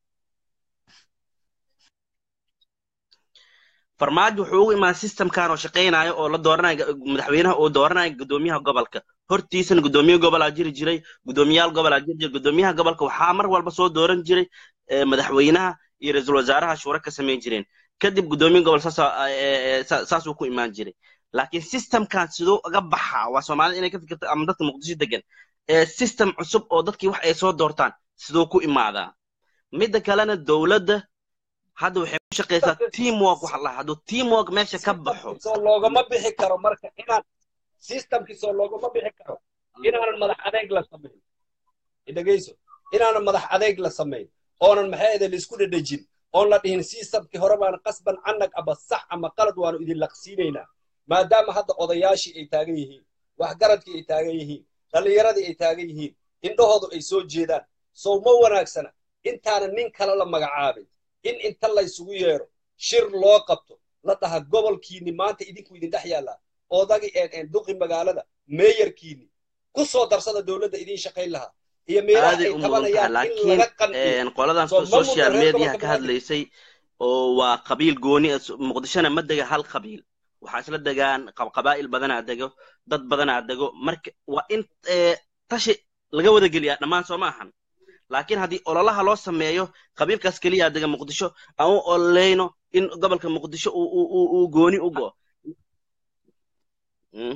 farmaajo wuxuu ugu imaan systemkan oo shaqaynayo oo la dooranayo madaxweynaha oo dooranayo gudoomiyaha gobolka hortiisana gudoomiye gobolaa jiri jiray gudoomiyaal gobolaa jiri jiray gudoomiyaha gobolka waxaa mar walba soo dooran jiray eh, madaxweynaha iyo ra-iisul wasaaraha shuura ka samayn jireen kadib gudoomiye gobol saasa- eh, eh, sa- saasuu ku imaan jiray laakiin systemkan siduu uga baxaa waa soomaalida inay ka fikirto ama dadka muqdisho degan ee system cusub oo dadkii wax ay soo doortaan siduu ku imaadaa midda kalena dowladda hadda waxay ku shaqaysaa teamwork waxa la hadduu teamwork meesha ka baxo soo loogama bixi karo marka inaan systemkii soo loogama bixi karo inaanan madax adeeg la samayn dhegeyso inaanan madax adeeg la samayn oonan maxay ahayd laisku dhedhejin oon la dhihin systemkii hore baan qasban canag ama sax ama qalad waanu idin laqsiinaynaa maadaama hadda odayaashii ay taagan yihiin waxgaradkii ay taagan yihiin dhallinyaradii ay taagan yihiin indhahoodu ay soo jeedaan sow ma wanaagsana intaana nin kale la magacaabin in inta laysugu yeedho shir loo qabto la dhaha gobolkiinni maanta idinku idin dhex yaallaa oodagii een duqi magaalada meeyarkiinni ku soo darsada dowladda idiin shaqayn lahaa iyo meelaha aaday ay u mudan tahay tabanayaan in laakiin laga qanciyo een, qoladan soo ma mudan social reer mediaha gobolka ka banaadir hadlaysay oo waa qabiil gooni ah muqdishona ma dega hal qabiil waxaa isla degaan qab- qabaa'il badanaa dego dad badanaa dego marka waa in ee, tashi laga wada geliyaa dhammaan soo ma ahan laakiin haddii ololaha loo sameeyo qabiilkaas keliya dega muqdisho aan u ololeyno in gobolka muqdisho uu uu uu uu gooni u go Mm.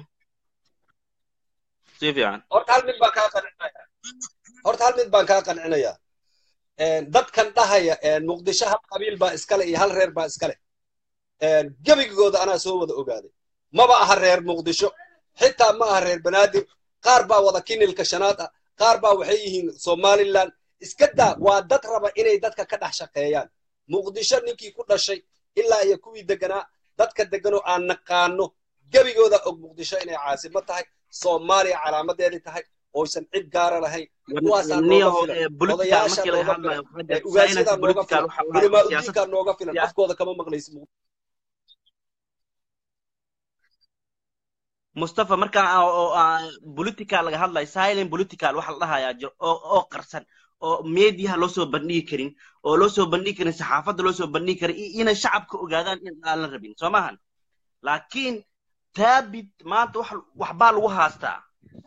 si fiican horta hal mid baan kaa qancinaya horta hal mid baan kaa qancinayaa Een, dadkan dhahaya een, muqdisho hal qabiil baa iskale iyo hal reer baa iskale Een, gebigooda anaa soo wada ogaaday maba aha reer muqdisho xitaa ma aha reer banaadir qaar baa wada kinilka shanaad ah qaar baa waxay yihiin somaliland iska daa waa dad raba inay dadka ka dhex shaqeeyaan muqdisho ninkii ku dhashay ilaa iyo kuwii deganaa dadka deganoo aan naqaano gebigooda og muqdisho inay caasimo tahay soomaaliya calaamadeedii tahay oysan cid gaara lahayn kuwaasaa nooga filan odayaasha nooga filan ugaasyadaa nooga filan culamaa udiinkaa nooga filan afkooda kama maqlaysi mustafa markaa political laga hadlayo silent political waxa la dhahayaa jiro oo oo qarsan oo mediaha loo soo bandhigi karin oo loo soo bandhigi karin saxaafadda loo soo bandhigi karin inay shacabka ogaadaan in aan la rabin soo maahan laakiin taabit maanta wax waxbaa lagu haastaa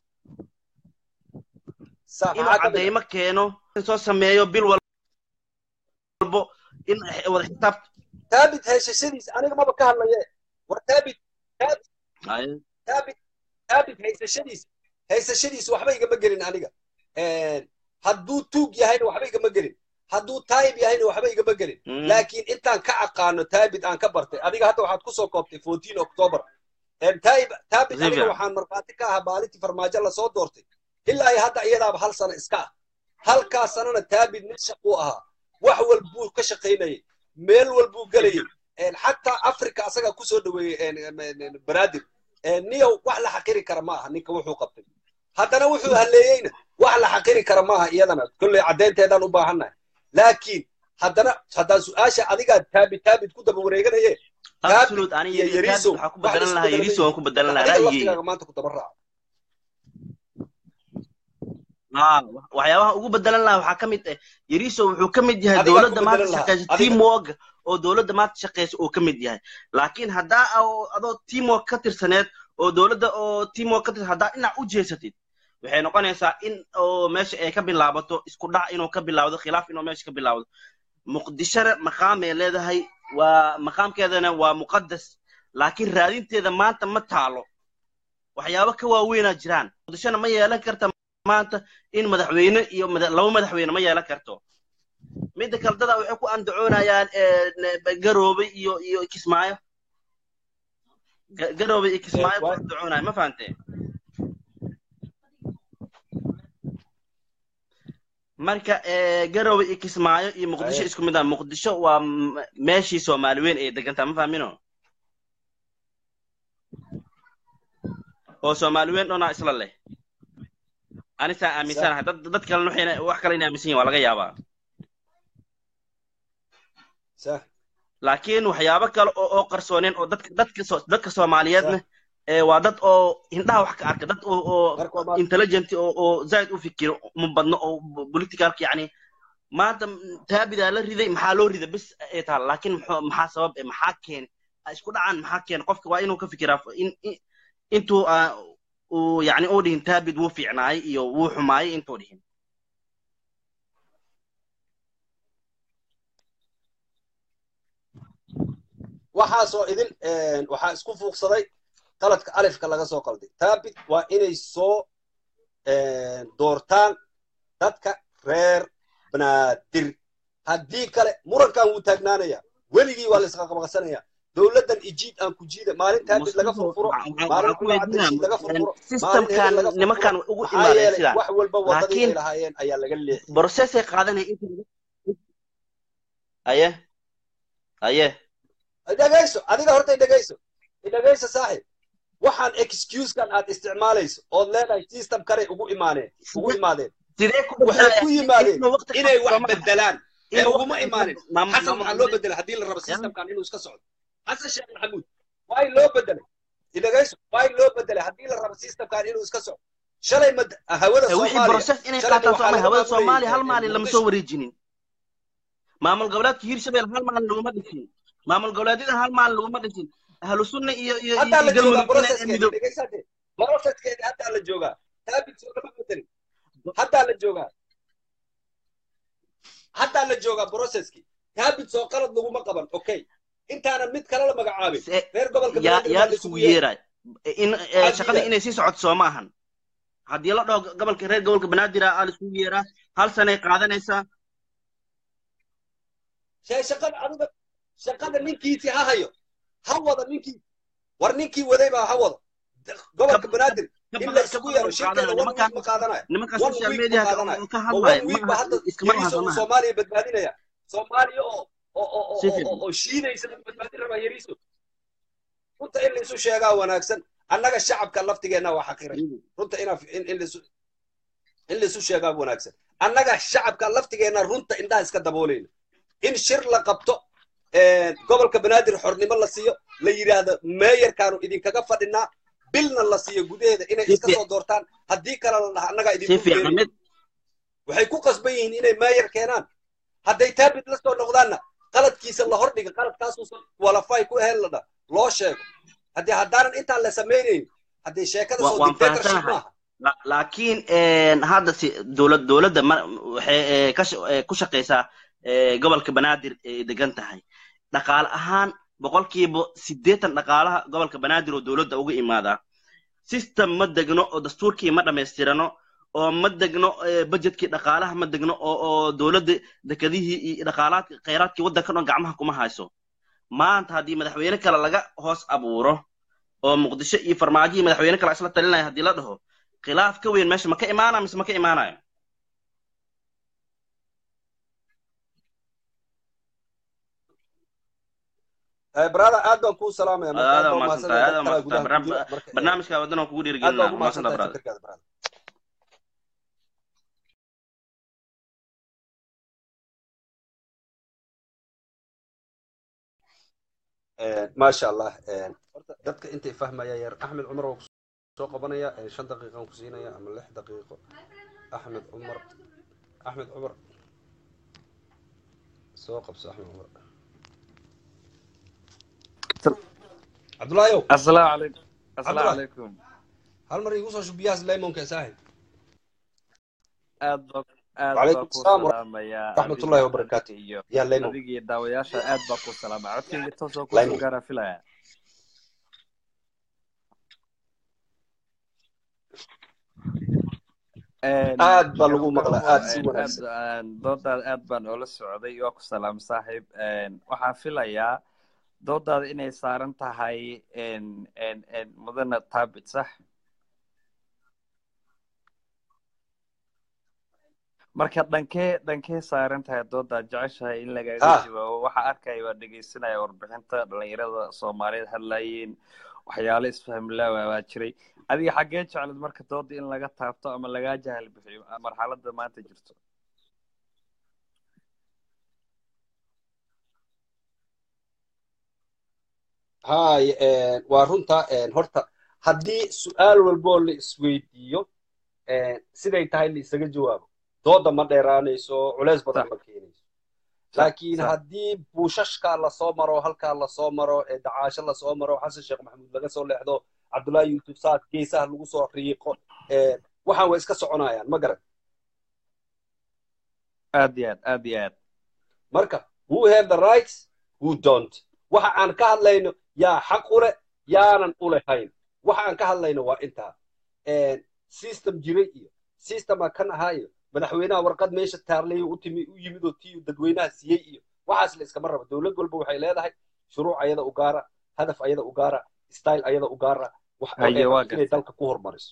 inuu cadeymo keeno soo sameeyo bil walbo in wada xisaab taabit haysashadiisa aniga maba ka hadlaye war taabit taabit taabit taabit haysashadiisa haysashadiisa waxba igama gelin aniga hadduu tuug yahayna waxba igama gelin hadduu taayib yahayna waxba igama gelin laakiin intaan ka aqaano taabit aan ka bartay adiga hadda waxaad kusoo koobtay fourteen october taayib taabit aniga waxaan markhaati ka ahaa maalintii farmaajo lasoo doortay ilaa iyo hadda iyadaaba hal sano iska ah halkaas sanana taabit mid shaquu ahaa wax walbuu ka shaqaynayay meel walbuu gelayay xataa africa asagaa kusoo dhaweeyey banaadir niyow wax la xaqiri kara ma aha ninka wuxuu qabtay haddana wuxuu haleeyeyna wax la xaqiri kara ma aha iyadana kolley caddaynteedaan u baahannahay laakiin haddana haddaan su-aasha adigaa taabit taabit ku daba wareeganaye absolute aniga yariso waxaa ku bedelan lahaa yariso waan ku bedelan lahaa ra'yigeyga maanta ku daba raaco waxyaabaha ugu bedelan lahaa waxaa ka mid ah yariso wuxuu ka mid yahay dowladda maanta shaqeysa teamwork oo dowladda maanta shaqeysa uu ka mid yahay laakiin haddaa adoo teamwork ka tirsaneed oo dowladda oo teamwork ka tirsan haddaa dhinac u jeesatid waxay noqonaysaa in oo meesha ay ka bilaabato isku dhac inuu ka bilaawdo khilaaf inuu meesha ka bilaawdo muqdishona maqaamay leedahay waa maqaamkeedana waa muqadas laakiin raadinteeda maanta ma taalo waxyaabo ka waaweynaa jiraan muqdishona ma yeelan karta maanta in madaxweyne iyo laba madaxweyne ma yeelan karto midda kale dada waxay ku andacoonayaan garoobe iyo iyo kismaayo garoobe iyo kismaayo ku andacoonaya ma fahantee marka garoobe iyo kismaayo iyo muqdisho isku mid ah muqdisho waa meeshii soomaali weyn ay degantaa ma fahmino oo soomaali weyn dhonaa isla leh anisaa aaminsanahay dad dad kalena waxayna wax kale inay aaminsan yihin waa laga yaabaa laakiin waxyaabo kale oo oo qarsooneen oo dadka dadka dadka soomaaliyeedna waa dad oo indhaha wax ka arka dad oo oo intelligent oo oo zaid u fikiro uma badno oo politicalka yacni maanta taabidaa la riday maxaa loo rida bis ay tahay laakiin maxaa sabab maxaa keenay isku dhacan maxaa keenay qofka waa inuu ka fikiraa in intuu uu yacni uu dhihin taabid wuu fiicnaayay iyo wuu xumaayay intuu dhihin waxaasoo idin waxaa isku fuuqsaday qaladka alifka laga soo qalday taabit waa inay soo doortaan dadka reer banaadir haddii kale murankan wuu taagnaanaya weligii waa la isqaqabaqsanaya dowladdan ijiid aan ku jiida maalin taabit laga furfuro maalin kulacadishiid laga furfuro systemkan nimankan ugu imaadeen sidaan wax walba wadadii ay lahaayeen ayaa laga leexiyay processay qaadanaya inta aye aye dhegayso adiga horta dhegayso dhegayso saaxib waxaan excusekan aad isticmaalayso ood leedahay system kale ugu imaaneen ugu imaadeen waxay ku yimaadeen inay wax bedelaan ee uguma imaanin xasan waxaa loo bedelay haddii la rabo systemkan inuu iska socdo xasan sheekh maxamuud waa in loo bedelay dhegayso waa in loo bedelay haddii la rabo systemkan inuu iska socdo shalay ma hawada wixii process inay qaataan soomaalia hawada soomaaliya hal maalin lama soo wareejinin maamul goboleedka hiirshabelle hal maalin laguma dhisin maamul goboleedyada hal maalin laguma dhisin ahlu sunna iyo iyo haddaa la joogaa processkeeda dhegaysate processkeeda haddaa la joogaa taabit soo lama bedelin haddaa la joogaa haddaa la joogaa processkii taabit soo qalad laguma qaban okay intaana mid kale la magacaabin reer gobolka yaa isugu yeeray in shaqada inay sii socoto soo maahan haddii la dhaho gobolka reer gobolka banaadir aa laisugu yeeraa hal sanay qaadanaysaa shaqada adiga shaqada ninkiisii ha hayo ha wada ninkii war ninkii waday baa ha wado gobolka Ka- banaadir ka in badan- la ka isugu badan yeero u shirkeeda qaadanayo. one week ma Nimankaas- qaadanayo nimankaas one social week media ma ka qaadanayo ka oo hadlaya one week ba hadda iskama yariisa uu hadlamaha soomaaliya badbaadinaya soomaaliya oo oo oo oo Si oo- fiican. oo oo shiidaysa buu badbaadin rabaa yariisu runta in la isu sheegaa wanaagsan annaga shacabka laftigeenna waa xaqiray runta inaa in in laisu in laisu sheegaa wanaagsan annaga shacabka laftigeenna runta indhaha iska daboolayna in shir la qabto een, gobolka banaadir xornimo la siiyo la yidhaahdo meeyarkaanu idinkaga fadhinaa bilna la siiyo gudaheeda inay Si iska fiican. soo doortaan haddii kale la dhaha annaga si idinku fiican geeri mid waxay ku qasban yihiin inay meeyar keenaan hadday taabid la soo noqdaanna qaladkiisa la hordhiga qaladkaasuusan walafay ku ahayn la dha loo sheego haddii haddaanan intaan la samaynayn haddii sheekada Wa- soo waan dictatorship fahamsanahay. maaha La- laakiin een, hadda si dowlad dowladda ma- waxay ee, ka sha- ee, ku shaqaysaa ee, gobolka banaadir ay degan tahay dhaqaale ahaan boqolkiiba siddeetan dhaqaalaha gobolka banaadir oo dowladda uga imaadaa system ma degno oo dastuurkii ma dhammaystirano oo ma degno ee, budgetkii dhaqaalaha ma degno oo oo dowladda dekedihii iyo dhaqaalaadka khayraadkii waddankan oo gacmaha kuma hayso maanta haddii madaxweyne kale laga hoos abuuro oo muqdisho iyo farmaajo iyo madaxweyne kale isla talinaya haddii la dhaho khilaaf ka weyn meesha ma ka imaanaya mise ma ka imaanayo Eh, brother aad baan kuu salaamaya marka aad aad baa baa umahadsantahay aad umahadsantahay baa dad kalaa umahadsantahay gudaha ku jira Barnaam- marka eh, barnaamijka waddan oo kugu aad baa dhiirigelinaa ugu umahadsantaha mahadsantahay brother fikirkaada brother Eh, maasha allah eh, horta dadka intay fahmaya yar axmed cumar waa kusoo qabanaya eh, shan daqiiqan ku siinaya ama lix daqiiqo axmed cumar axmed cumar soo qabso axmed cumar cabdulaayow السلام عليكم السلام Abdullah. عليكم hal mar igu soo shub biyahaas lemonka saaxib aad baa aad وعليكم baa ku السلام salaamayaa ورحمة الله adiga وبركاته adiga iyo يا ليمون adiga iyo daawayaasha aad baa ku salaamaya codkayga toosoo kusoo ليمون gaara filaya aad baa lagu maqlaa garowo aad si aad wanaagsan doodaada aad baan oola socday waa ku salaam saaxiib waxaan filayaa doodaada inay saaran tahay mudana taabit sax marka dhankee dhankee saaran tahay doodaad jeceshahay in lagaga ah jawaabo waxaa arkaya waa dhegeysanaya warbixinta dhalinyarada soomaaliyeed hadlayeen waxyaalo isfahmilaawa baa jiray adiga xaggee jeclad marka dooda in laga taabto ama lagaa jahal bixiyo marxaladda maanta jirto hay waa runta horta haddii su-aal walboo la isweydiiyo siday tahay la isaga jawaabo dooda ma dheeraanayso culeys badan sax ma keenayso sax laakiin sax haddii buushashkaa lasoo maro halkaa lasoo maro ee dacaasho lasoo maro xasan sheekh maxamuud laga soo leexdo cabdullaahi yuusuf saad geesaha lagu soo riiqo waxaan way iska soconayaan ma garan aad iyo aad aad iyo aad marka who have the rights who don't waxa aan ka hadlayno yaa xaq u leh yaanan u lehayn waxa aan ka hadlayno waa intaa system jiray iyo systema kan ahaa iyo madaxweynaha warqad meesha taarlay u timi u yimid oo tii dadweynaha siiyey iyo waxaas la iskama rabo dowlad walba waxay leedahay shuruuc ayada u gaara hadaf ayada u gaara style ayada u gaara wax oo ay haye waa rabto inay gartay dalka ku hormariso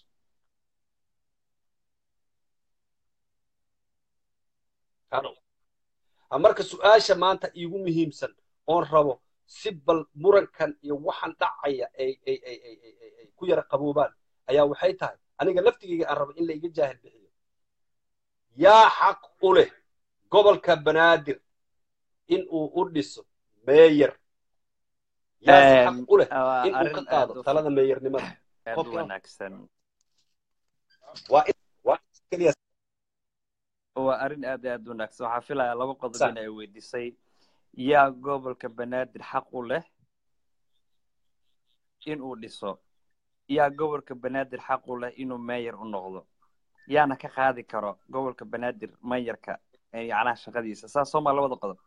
Hano. Ah, marka su-aasha maanta iigu muhiimsan oon rabo si bal murankan iyo waxaan dhacaya ay ay ay ay ay ay ay ku yara qaboobaan ayaa waxay tahay aniga laftigeyga aan rabo in la iga jaahil bixiyo yaa xaq u leh gobolka banaadir in uu u dhiso meeyer yaase xaq u leh waa in uu ka arrin aad qaado u talada meeyernimada aad u qofka wanaagsan waa in waa in keliya waa arrin aad iyo aad u wanaagsan waxaa filayaa laba qodob sax in ay weydiisay yaa gobolka banaadir xaq u leh in uu dhiso yaa gobolka banaadir xaq u leh inuu meeyer u noqdo yaana ka qaadi karo gobolka banaadir meeyarka ee yacnaha shaqadiisa saas soo maa labada qodob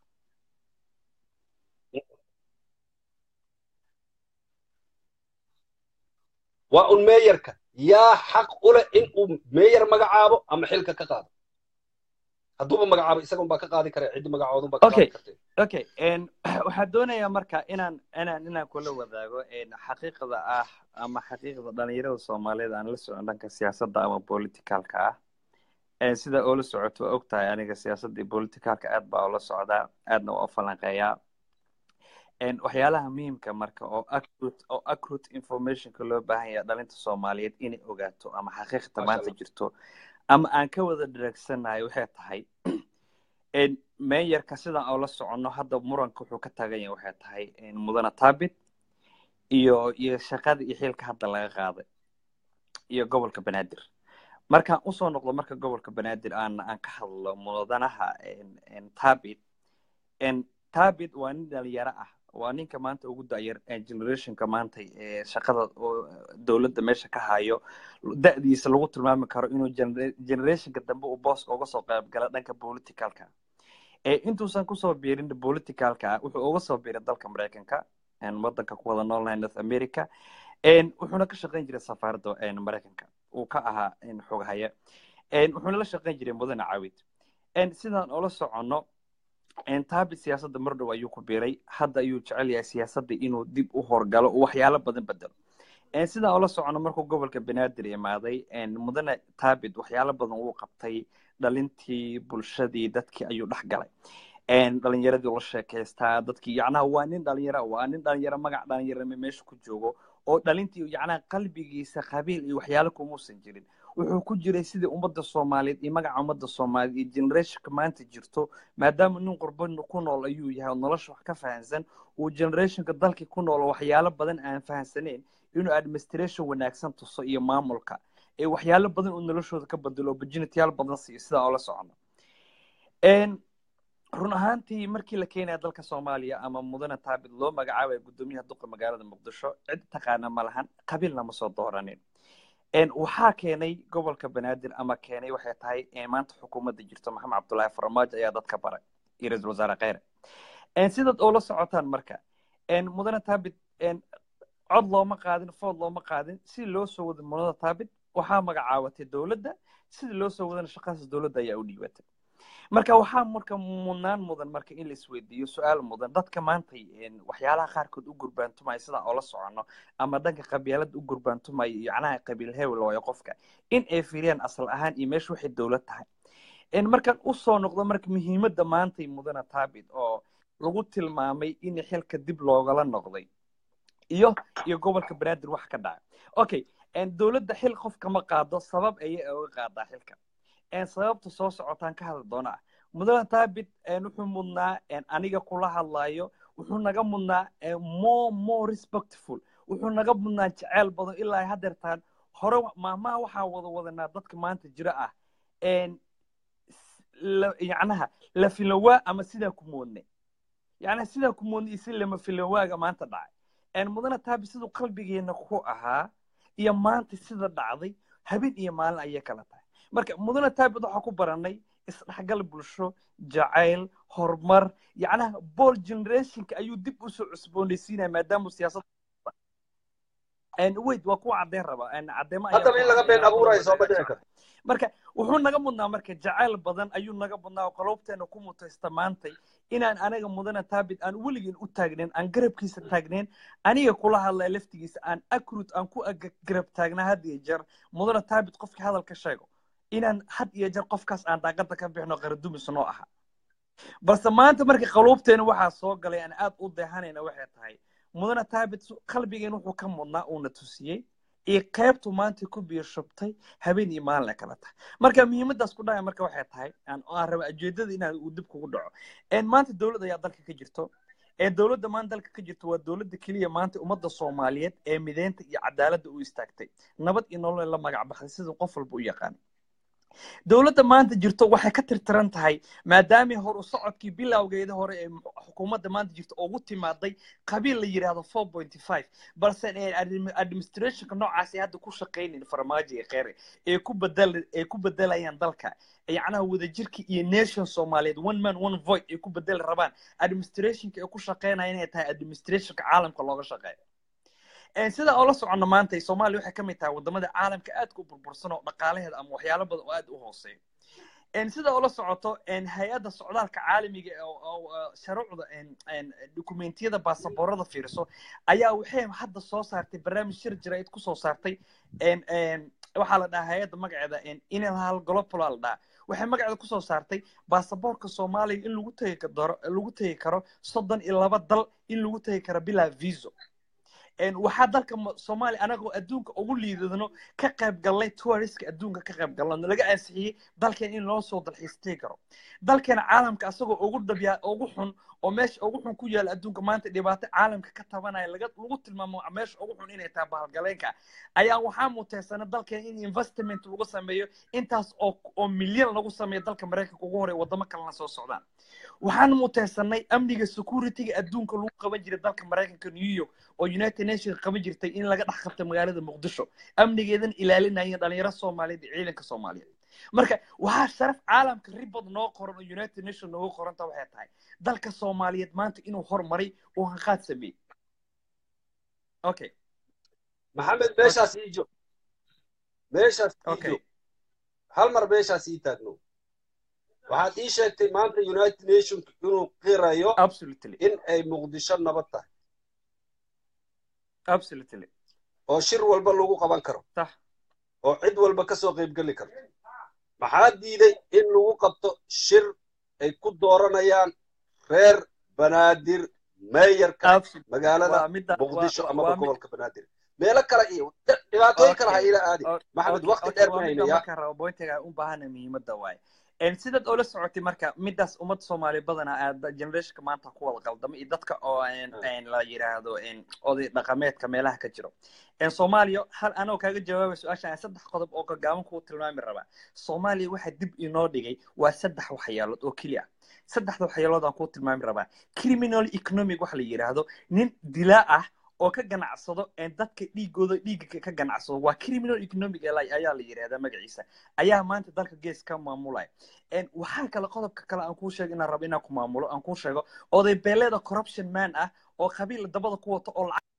waa un meeyarka yaa xaq u leh in uu meeyer magacaabo ama xilka ka qaado hadduuba magacaabo isaga unbaa ka qaadi kara ciddi magacoodun baa ka Okay. qaadi kartay okay n waxaan doonayaa marka inaan inaan inaan kula wadaago n xaqiiqda ah ama xaqiiqda dhalinyarada soomaaliyeed aan la socon dhanka siyaasadda ama politicalka ah n sida oo la socoto waa ogtahay aniga siyaasadda iyo politicalka aad baa ula socdaa aadna waa u falanqeeyaa n waxyaalaha muhiimka marka oo accurate oo accurate informationka loo baahan yahay dhalinta soomaaliyeed inay ogaato ama xaqiiqda Masha maanta Allah. jirto ama aan ka wada dharagsanahay waxay tahay n meeyarka sidaan oo la soconno hadda muranka wuxuu ka taagan yahay waxay tahay n mudana taabit iyo iyo shaqada iyo xilka hadda laga qaaday iyo gobolka banaadir markaan usoo noqdo marka gobolka banaadir aan aan ka hadlo mudanaha n n taabit n taabit waa nin dhalinyaro ah waa ninka maanta ugu dayar ee generationka maanta ee shaqada oo dowladda meesha ka hayo da'diisa lagu tilmaami karo inuu gener- generationka dambe uu booska uga soo qayb gala dhanka politicalka ee intuusan kusoo biirin politicalka wuxuu uga soo biiray dalka maraykanka een wadanka ku wada noolnahay north america een wuxuuna ka shaqayn jiray safaaradda een maraykanka uu ka ahaa een xoghaye een wuxuuna la shaqayn jiray mudane caawid een sidaan ula soconno een taabi siyaasadda mar dhow ayuu ku biiray hadda ayuu jecel yahay siyaasadda inuu dib u horgalo oo waxyaalo badan bedelo een sidaan ula soconno markuu gobolka banaadir imaaday een mudane taabid waxyaalo badan uu qabtay dhalintii bulshadii dadkii ayuu dhex galay een dhalinyaradii ula sheekaystaa dadkii yacnaha waa nin dhalinyaro ah, waa nin dhalinyaro magac dhalinyarame meesha ku joogo oo dhalintii yacnaha qalbigiisa qabiil iyo waxyaalo kumuusan jirin wuxuu ku jiray sidii ummadda soomaaliyeed iyo magaca ummadda soomaaliyeed iyo generationka maanta jirto maadaama nin qurbo ku nool ayuu yahay oo nolosha wax ka fahansan uu generationka dalkii ku nool oo waxyaalo badan aan fahansaneyn inuu administration wanaagsan tuso iyo maamulka ee waxyaalo badan uu noloshooda ka bedelo opportunityyaal badan siiyo sidaa oo la socono Een, run ahaantii markii la keenaya dalka soomaaliya ama mudane taabid loo magacaabaya guddoomiyaha duqa magaalada muqdisho cid taqaana ma lahan qabiilna ma soo dooranin Een, waxaa keenay gobolka banaadir ama keenay waxay tahay ee maanta xukuumadda jirto maxamed cabdullaahi farmaajo ayaa dadka baray iyo ra-iisul wasaare kheyre Een, sidaad oo la socotaan marka een, mudane taabid een, cod looma qaadin food looma qaadin si loo soo wada mudane taabid waxaa magacaabatay dowladda sidii loo soo wadana shaqadaas dowladda ayaa u dhiibatay marka waxaa marka mudnaan mudan marka in la isweydiiyo su-aal mudan dadka maanta een, waxyaalaha qaarkood u gurbaantumaya sidaa oo la socono ama dhanka qabyaalada u gurbaantumaya yacnaha qabiil hebel waayo qofka in ay fiiriyaan asal ahaan iyo meesha waxay dowlad tahay een, markaan usoo noqdo marka muhiimadda maantay mudana taabid oo lagu tilmaamay in xilka dib loogala noqday iyo iyo gobolka banaadir wax ka dhaca okay een, dowladda xil qofka ma qaado sabab ayay uga qaadaa xilka een, sababta soo socotaan ka hadli doona ah mudane taabit een, wuxuu mudnaa een, aniga kula hadlayo wuxuu naga mudnaa een, more more respectful wuxuu naga mudnaa jeceyl badan ilaa hadeertaan hore maamaha waxaa wada wadanaa dadka maanta jira ah een, s- la- yacnaha la filowaa ama sidaa ku moodne yacnaha sidaa ku moodne iyo si lama filowaaga maanta dhacay een, mudane taabit siduu qalbigeena ku ahaa iyo maanta sida dhacday habeen iyo maalin ayay kala tahay marka mudane taabit waxaa ku baranay isdhexgal bulsho jacayl horumar yacnaha bol generationka ayuu dib usoo cusboonaysiinaya maadaama siyaasad wait waa kuwa caddeyn raba caddeemo ayaa haddaba in laga been abuurayo sooma dhici karto marka wuxuu naga mudnaa marka jacayl badan ayuu naga mudnaa oo qaloobteena ku mutaysta maantay inaan anaga mudana taabit aan weligeen u taagnayn aan garabkiisa taagnayn aniga kula hadlaya laftigiisa aan akrut aan ku ag- garab taagnaa had iyo jeer mudana taabit qofkii hadal ka sheego inaan had iyo jeer qofkaas aan daaqada ka bixino qaradumis noo aha balse maanta marka qaluubteena waxaa soo galay aan aad u deehanayna waxay tahay mudana taabit su- qalbigeen wuxuu ka mudnaa uuna tusiyey iyo qaybtu maanta ku biir shubtay habeen iyo maalin ay kala tahay marka muhiimadaas ku dhacaya marka waxay tahay aan aan raba ujeedada inaan uu dib kugu dhaco een maanta dowlad ayaa dalka ka jirto ee dowladda maanta dalka ka jirto waa dowladda keliya maanta ummadda soomaaliyeed ee mideynta iyo cadaaladda u istaagtay nabad iyo nolol la magac baxday sida qof walba u yaqaan dowladda maanta jirto waxay ka tirtiran tahay maadaamay hor u socodkii bilowgeeda hore ee xukuumadda maanta jirto ugu timaaday qabiil la yidhaahdo four point five balse ee admi- administrationka noocaas ay hadda ku shaqaynayn farmaajo iyo kheyre ee ku bedel ee ku bedelayaan dalka yacnaha wadajirka iyo nation soomaaliyeed one man one voice ay ku bedeli rabaan administrationka ay ku shaqaynaya inay tahay administrationka caalamka looga shaqeeyo Een, sida oo la socono maanta soomaaliya waxay ka mid tahay wadamada caalamka aadka u burbursan oo dhaqaalaheeda ama waxyaalo badan oo aad u hooseeyo sida ula socoto hay-adda socdaalka caalamiga oo sharuucda dokumentiyada baasaboorada fiiriso ayaa waxay hadda soo saartay barnaamij shir jiraid kusoo saartay waxaa la dhahaa hay-adda magaceeda inhal global la dhahaa waxay magaceeda kusoo saartay baasaboorka soomaaliya in lagu tegi karo lagu tegi karo soddon iyo laba dal in lagu tegi karo bilaa viso waxaa dalka soomaaliya anagoo adduunka ugu liidadno ka qayb gallay touriska adduunka ka qayb galno laga ansixiyey dalkeen in loo soo dalxiistay karo dalkeena caalamka asagoo ugu dabyaa ugu xun oo meesha ugu xun ku yaala adduunka maanta dhibaato caalamka ka tabanaya laga lagu tilmaamo meesha ugu xun inay tahay bahalgaleenka ayaa waxaa muteysana dalkeen in investment lagu sameeyo intaas oo oo milyan lagu sameeyo dalka maraykanka ugu horey wadamo kalena soo socdaan waxaan muteysanay amniga securityga adduunka lagu qaban jiray dalka maraykanka new york oo united nations qaban jirtay in laga dhex qabta magaalada muqdisho amnigeedan ilaalinayeen dhalinyaro soomaaliyeed iyo ciidanka soomaaliyeed marka waxaa sharaf caalamka ribad noo qoran oo united nation noogu qoranta waxay tahay dalka soomaaliyeed maanta inuu hormaray oo hanqaad sameeyey okay maxamed meeshaas ii joog meeshaas ii Okay. joog hal mar meeshaas ii taagno waxaad ii sheegtay maanta united nationka inuu qirayo absolutely in ay muqdisho nabad tahay absolutely oo shir walba lagu qaban karo sax oo cid walba ka soo qaybgeli karto maxaa diiday in lagu qabto shir ay ku dooranayaan reer banaadir meeyarka absolutely magaalada waa midda muqdisho waa- amaba waa mid- gobolka banaadir meelo kale iyo dhibaatooyin kale ha Okay. ila aadi O- maxamed okay, waqti okay, dheer waa ma midda haynaya markaan rabo bointiga u baahana muhiimadda waaye En sidaad oola socotay marka midaas ummad soomaali badanaa aada generationka maanta ku wada qaldama iyo dadka oo en- en la yiraahdo en oday dhaqameedka meelaha ka jiro en soomaaliya hal anoo kaaga jawaabay su-aashan saddex qodob oo gagaaban kuu tilmaami rabaa soomaaliya waxa dib inoo dhigay waa saddex waxyaalood oo keliya saddexda waxyaalood aan kuu tilmaami rabaa criminal economic waxa la yiraahdo nin dilaa ah oo ka ganacsado en dadka dhiigooda dhiigga ka ganacsado waa criminal economic ayaa ayaa la yidhahdaa magaciisa ayaa maanta dalka gees ka maamulaya En waxaa kale qodobka kale aan kuu sheego inaan rabo inaan ku maamulo aan kuu sheego oday beeleeda corruption man ah oo qabiil dabada ku wato oo lacag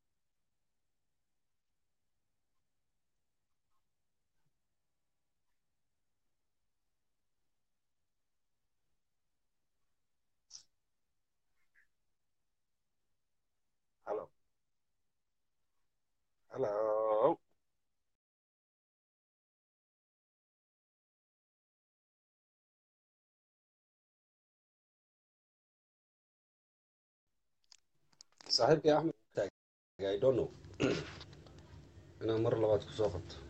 Hello. Hello. saaxiibkii axmed taagay, I don't know inaan mar labaad ku soo qabto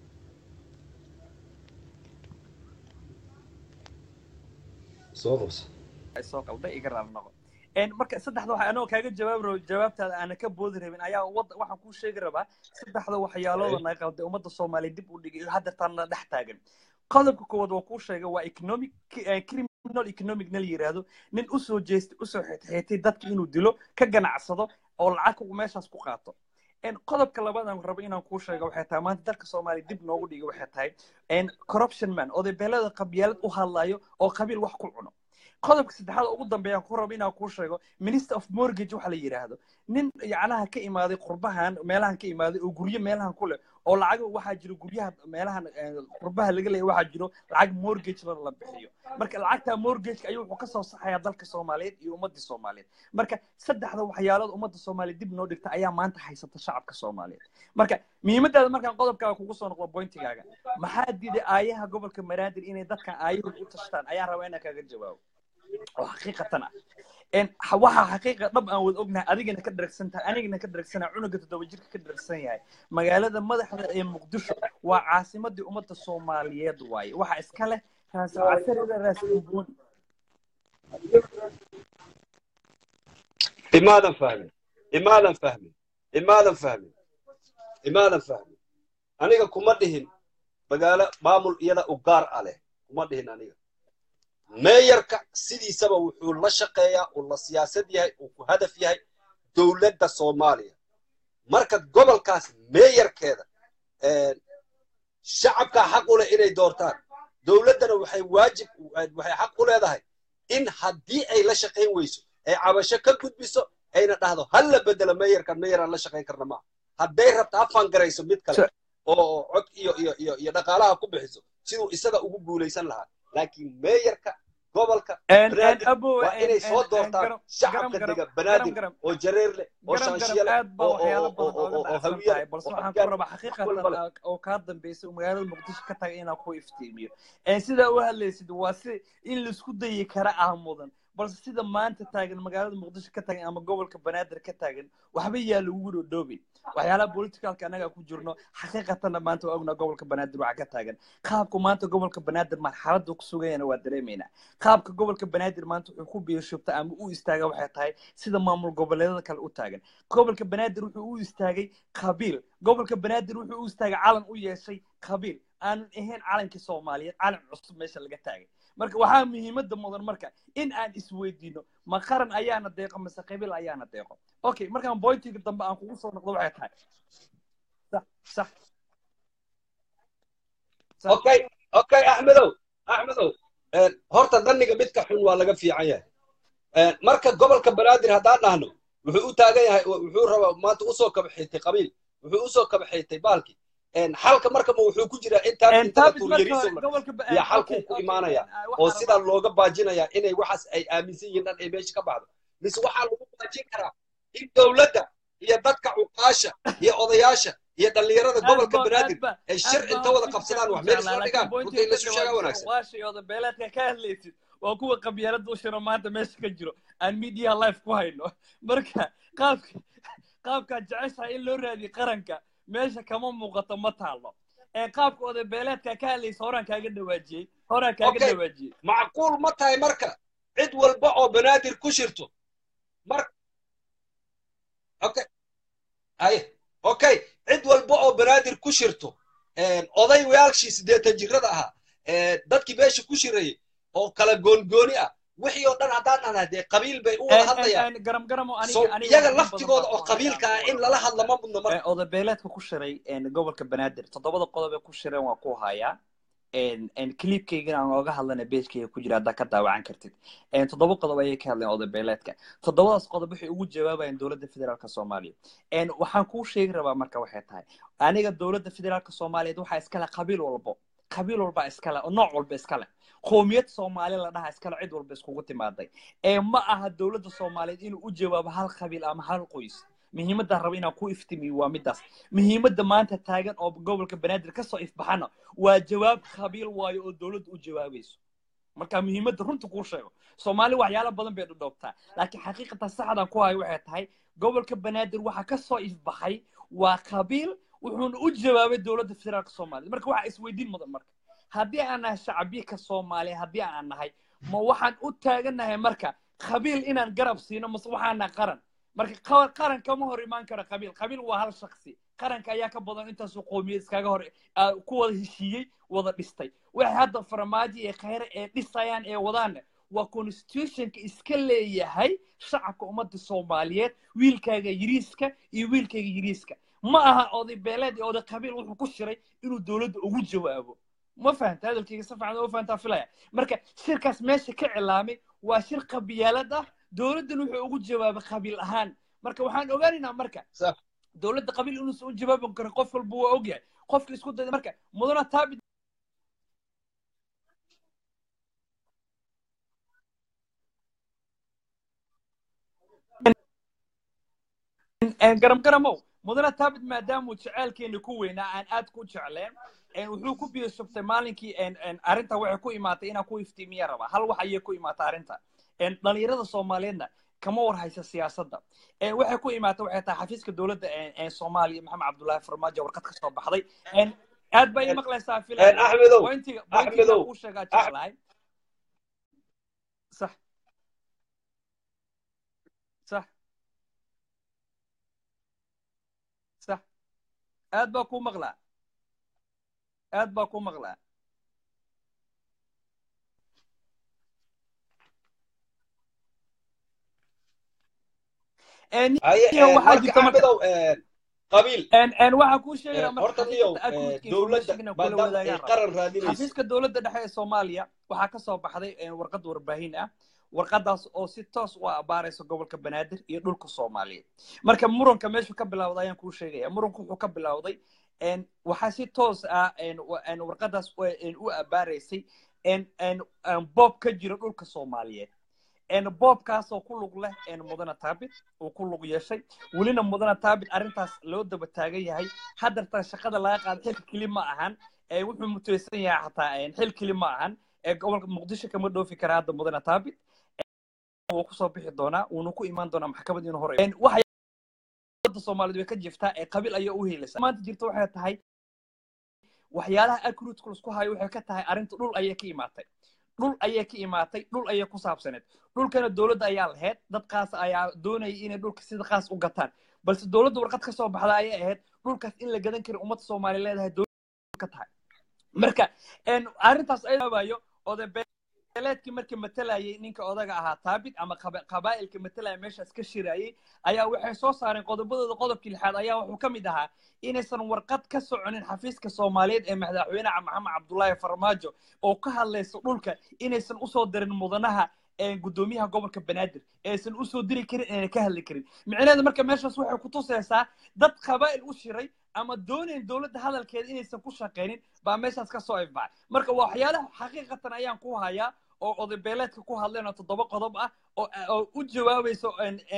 soo qabso ay soo qalday iga raali noqo En marka saddexda waxa anoo kaaga jawaabi rabo jawaabtaada aana ka boodi rabin ayaa wad waxaan kuu sheegi rabaa saddexda waxyaalooda naga qalday ummadda soomaaliya dib u dhigay hadda taana dhex taagan qodobka koowaad waa kuu sheegay waa economic eh, criminal economic na la yiraahdo nin usoo jeestay usoo xeetxeetay dadka inuu dilo ka ganacsado oo lacag meeshaas ku qaato En qodobka labaad aan rabo inaan kuu sheego waxay tahay maanta dalka soomaaliya dib noogu dhigay waxay tahay en corruption man oday beelada qabyaalad u hadlayo oo qabiil wax ku cuno qodobka saddexaad oo ugu dambeeyaan ku rabo inaan kuu sheego minister of mortgage waxa la yidhaahdo nin yacnaha ka imaaday qurbahan meelahan ka imaaday oo guryo meelahan ku leh oo lacag waxaa jiro guryaha meelahan eh, qurbaha laga leeyahay waxaa jiro lacag mortgage la la bixiyo marka lacagta mortgageka ayuu wuxuu kasoo saxayaa dalka soomaaliyeed iyo ummadii soomaaliyeed marka saddexda waxyaalood ummadda soomaaliya dib noo dhigta ayaa maanta haysata shacabka soomaaliyeed marka muhiimadaada markaan qodobkaaga kugu soo noqdo bointigaaga maxaa diiday aayaha gobolka maraadir inay dadkan aayahooda u tashtaan ayaan rabaa inaan kaaga jawaabo oo xaqiiqatan ah En ha- waxaa xaqiiqa dhab aan wada ognahay adigana ka dharagsan tahay anigana ka dharagsanaa cunuga toddoba jirka ka dharagsan yahay magaalada madaxda ee muqdisho waa caasimadii ummadda soomaaliyeed waaye waxaa iska leh raas casarida raas umbuun imaadan fahmin imaadan fahmin imaadan fahmin imaadan fahmin aniga kuma dhihin magaalo maamul iyada u gaar ah leh kuma dhihin aniga meeyarka sidiisaba wuxuu la shaqeeyaa uu la siyaasad yahay uu ku hadaf yahay dowladda soomaaliya marka gobolkaas meeyarkeeda shacabkaa xaq u leh inay doortaan dowladdana waxay waajib waxay xaq u leedahay in haddii ay la shaqayn weyso ay cabasho ka gudbiso ayna dhahdo hal la bedelo meeyarkan meeyaraan la shaqayn karna maaha hadday rabto ha fangarayso mid kale oo cod iyo iyo iyo iyo dhaqaalaha ku bixiso siduu isaga ugu guulaysan lahaa laakiin meeyarka gobolka En- en banaadir abo waa en- inay soo en- en doortaan garam- shacabka garam- dega garam- banaadir garam- oo jareer leh oo garam garam shaanshiye leh aad baa oo waxyaalo oo badan oo ooga oo oo dhacsan hawiye tahay leh balse oo waxaan ku afgaar rabaa wax xaqiiqatan walba leh aa- oo kaa dambeysay oo magaalada muqdisho ka tagay inaan ku iftiimiyo En sidaa u hadlaysid waa si in laisku dayi kara ah mudan balse sida maanta taagan magaalada muqdisho ka taagan ama gobolka banaadir ka taagan waxba yaa lagu dhoodhoobin waxyaalaha politicalka annaga ku jirno xaqiiqatanna maanta waa ognaa gobolka banaadir waxa ka taagan qaabku maanta gobolka banaadir marxaladda ku sugayana waa dareemaynaa qaabka gobolka banaadir maanta wuxuu ku biyoshubta ama u istaaga waxay tahay sida maamul goboleedada kale u taagan gobolka banaadir wuxuu u istaagay qabiil gobolka banaadir wuxuu u istaagay calan u yeeshay qabiil aanan ahayn calankii soomaaliyeed calan cusub meesha laga taagay marka waxaa muhiimadda mudan marka in aan isweydiino ma qaran ayaana deeqo mise qabiil ayaana deeqo okay markaan bointiga dambe aan kugu soo noqdo waxay tahay sax sax sax okay okay axmedow axmedow een, horta dhanniga midka xun waa laga fiican yahay Een, marka gobolka banaadir haddaan dhahno wuxuu u taagan yahay wuxuu rabaa maanta usoo kabaxaytay qabiil wuxuu usoo kabaxaytay baalki Een, xalka marka ma wuxuu ku jiraa intaan En inta la taabis marka tuuryariso hore gobolka ba- iyo en, xalkuu okay ku okay imaanaya en, ah, oo waxaan sidaa rabaa looga baajinaya inay waxaas ay aaminsan yihiin dhan ay meesha ka baxdo mise waxaa lagu baajin karaa in dowladda iyo dadka cuqaasha iyo odayaasha iyo dhallinyarada aad gobolka ba aad banaadir ba ay aad shir baa inta wada fikirkan qabsadaan u wax meel jeclaa isla laakiin dhigaan runta bointiga in ka laysu sheegaa dhawaajisa wanaagsan uqaashayooda beeleedka ka hadlaysid waa kuwa qabyaalada u shiro maanta meesha ka jiro aan media life ku hayno marka qaabka qaabkaad jeceshahay in loo raadiyo qaranka meesha kama muuqato ma taalo ee qaabka oday beeleedka ka hadlaysa horaan kaaga dhawaajiyey horaan kaaga okay dhawaajiyey macquul ma tahay marka cid walba oo banaadir ku shirto mar okay aye okay cid walba oo banaadir ku shirto een, oday wayaalshii siddeetan jirada ahaa ee, dadkii meesha ku shirayay oo kala goongooni ah wixii oo dhan haddaan dhahnaa dee qabiil bay u wada En- en- hadlayaan en, garam garamo so aniga aniga iyaga wax in badan laftigooda baa oo ku hayaan qabiilka ah in oo lala hadla ma mudno marka oday beeleedka ku shiray en, gobolka banaadir toddobada qodob ee ku shireen waa ku hayaa en en clipkaygana aan ooga hadlana pagekayga ku jira haddaa ka daawacan kartid en toddoba qodob ayay ka hadleen oday beeleedka toddobadaas qodob waxay ugu jawaabayaan dowladda federaalka soomaaliya en waxaan kuu sheegi rabaa marka waxay tahay aniga dowladda federaalka soomaaliyeed waxaa iskale qabiil walbo qabiil walba iskale oo nooc walba iskale qoomiyad soomaali la dhaha iskale cid walba iskugu timaaday ee ma aha dowladda soomaaliyeed inuu u jawaabo hal qabiil ama hal qoys muhiimadaan raba inaan ku iftimiyo waa midaas muhiimadda maanta taagan oo gobolka banaadir kasoo ifbaxana waa jawaab qabiil waayo oo dowladda u jawaabayso marka muhiimadda runta kuu sheego soomaali waxyaalo badan bay dhudhoobtaa laakiin xaqiiqatan saxdan ku hayo waxay tahay gobolka banaadir waxa kasoo ifbaxay waa qabiil wuxuuna u jawaabay dowladda federaalka soomaaliya marka waxaa isweydiin mudan marka haddii aan nahay shacbiyka soomaaliya haddii aan nahay ma waxaan u taagannahay marka qabiil inaan garab siino mase waxaan nahay qaran marka qa- qaran kama hor imaan karo qabiil qabiil waa hal shaksi qaranka ayaa ka badan intaasuu qoomiyad iskaga hor ah, ku wada heshiiyey wada dhistay waxay hadda farmaajo ee khayre ee dhisayaan ee wadaana waa constitutionka iska leeyahay shacabka ummadda soomaaliyeed wiilkaaga yiriiska iyo wiilkayga yiriiska ma aha oday beeleed iyo oday qabiil wuxuu ku shiray inuu dowladda ugu jawaabo ma fahanta hadalkayga si fiican ma fahantaa filaya marka shirkaas meesha ka cilaamay waa shir qabyaalad ah dowladdan wuxuu ugu jawaabay qabiil ahaan marka waxaan ogaanaynaa marka Sax. dowladda qabiil inuusan u jawaabi karin qof walba waa ogyahay qofka isku dayda marka mudana taabit garam garamow mudana taabit maadaamuu jaceylkeena ku weynaa aan aad ku jecleen en wuxuu ku biyo shubtay maalinkii en en arrinta waxay ku imaatay inaan ku iftiimiya rabaa hal wax ayay ku imaatay arrinta en dhalinyarada soomaaliyeedna kama war haysa siyaasadda en waxay ku imaatay waxay tahay xafiiska dowladda en en soomaaliya maxamed cabdullaahi farmaajo warqad ka soo baxday en aad bay maqlaysaa Een, filaya axmedow bointiga Axmedow, bointiga kuu sheegaa jeclahay sax sax sax aad baa kuu maqlaa aad baa kuu maqlaa En- haye iyo een, waxaa marka jirta marka axmedow een, qabiil en en waxaa kuu sheegayaa een, marka horta niyow xaqiiqata een, akuudka dowladda information kula maadaama ay wadaagaan raba qaran raadinayso xafiiska dowladda dhexe ee soomaaliya waxaa ka soo baxday en, warqad warbaahin ah warqadaas oo si toos u abaaraysa gobolka banaadir iyo dhulka soomaaliyeed marka muranka meeshu ka bilowday ayaan kuu sheegaya muranku wuxuu ka bilowday en, waxaa si toos ah en, wa- en, warqadaas u en, u abaaraysay boob ka jira dhulka soomaaliyeed boobkaasoo ku lug leh mudana taabit uu ku lug yeeshay welina mudana taabit arrintaas loo daba taagan yahay haddartan shaqada laga qaada xilka keli ma ahan wuxuu mutaysan yahay xataa xil keli ma ahan gobolka muqdisho kama dhoofi kara hadda mudana taabit wuu kusoo bixi doonaa wuuna ku imaan doonaa maxkamad inuu hore waxay soomaaliyeed way ka jiftaa ee qabiil ayaa u helaysa maanta jirta waxay tahay waxyaalaha acrutka lasku hayo waxay ka tahay arrinta dhul ayay ka imaatay dhul ayay ka imaatay dhul ayay ku saabsaneed dhulkana dowladda ayaa lahayd dad qaas ayaa doonayay inay dhulka sida qaas u gataan balse dowladda warqad ka soo baxda ayay ahayd dhulkaas in la gadan kari ummadda soomaaliya leedahay dowladda ka tahay marka arrintaas ayaabayo odabeeleedkii markii matalayay ninka odaga ahaa taabit ama qabaa'ilka matalaya meeshaas ka shirayay ayaa waxay soo saareen qodobadooda qodobkii lixaad ayaa wuxuu ka mid ahaa inaysan warqad ka soconin xafiiska soomaaliyeed ee madaxweyne maxamed cabdullaahi farmaajo oo ka hadlaysa dhulka inaysan usoo dirin mudanaha gudoomiyaha gobolka banaadir aysan usoo diri karin inayna ka hadli karin micnaheeda marka meeshaas waxay ku tusaysaa dad qabaa'il u shiray ama doonayn dowladda hadalkeeda inaysan ku shaqaynin baa meeshaas ka soo ifbacay marka waa waxyaalaha xaqiiqatan ayaan ku hayaa oo odabeeleedka ku hadleen oo toddoba qodob ah oo u jawaabayso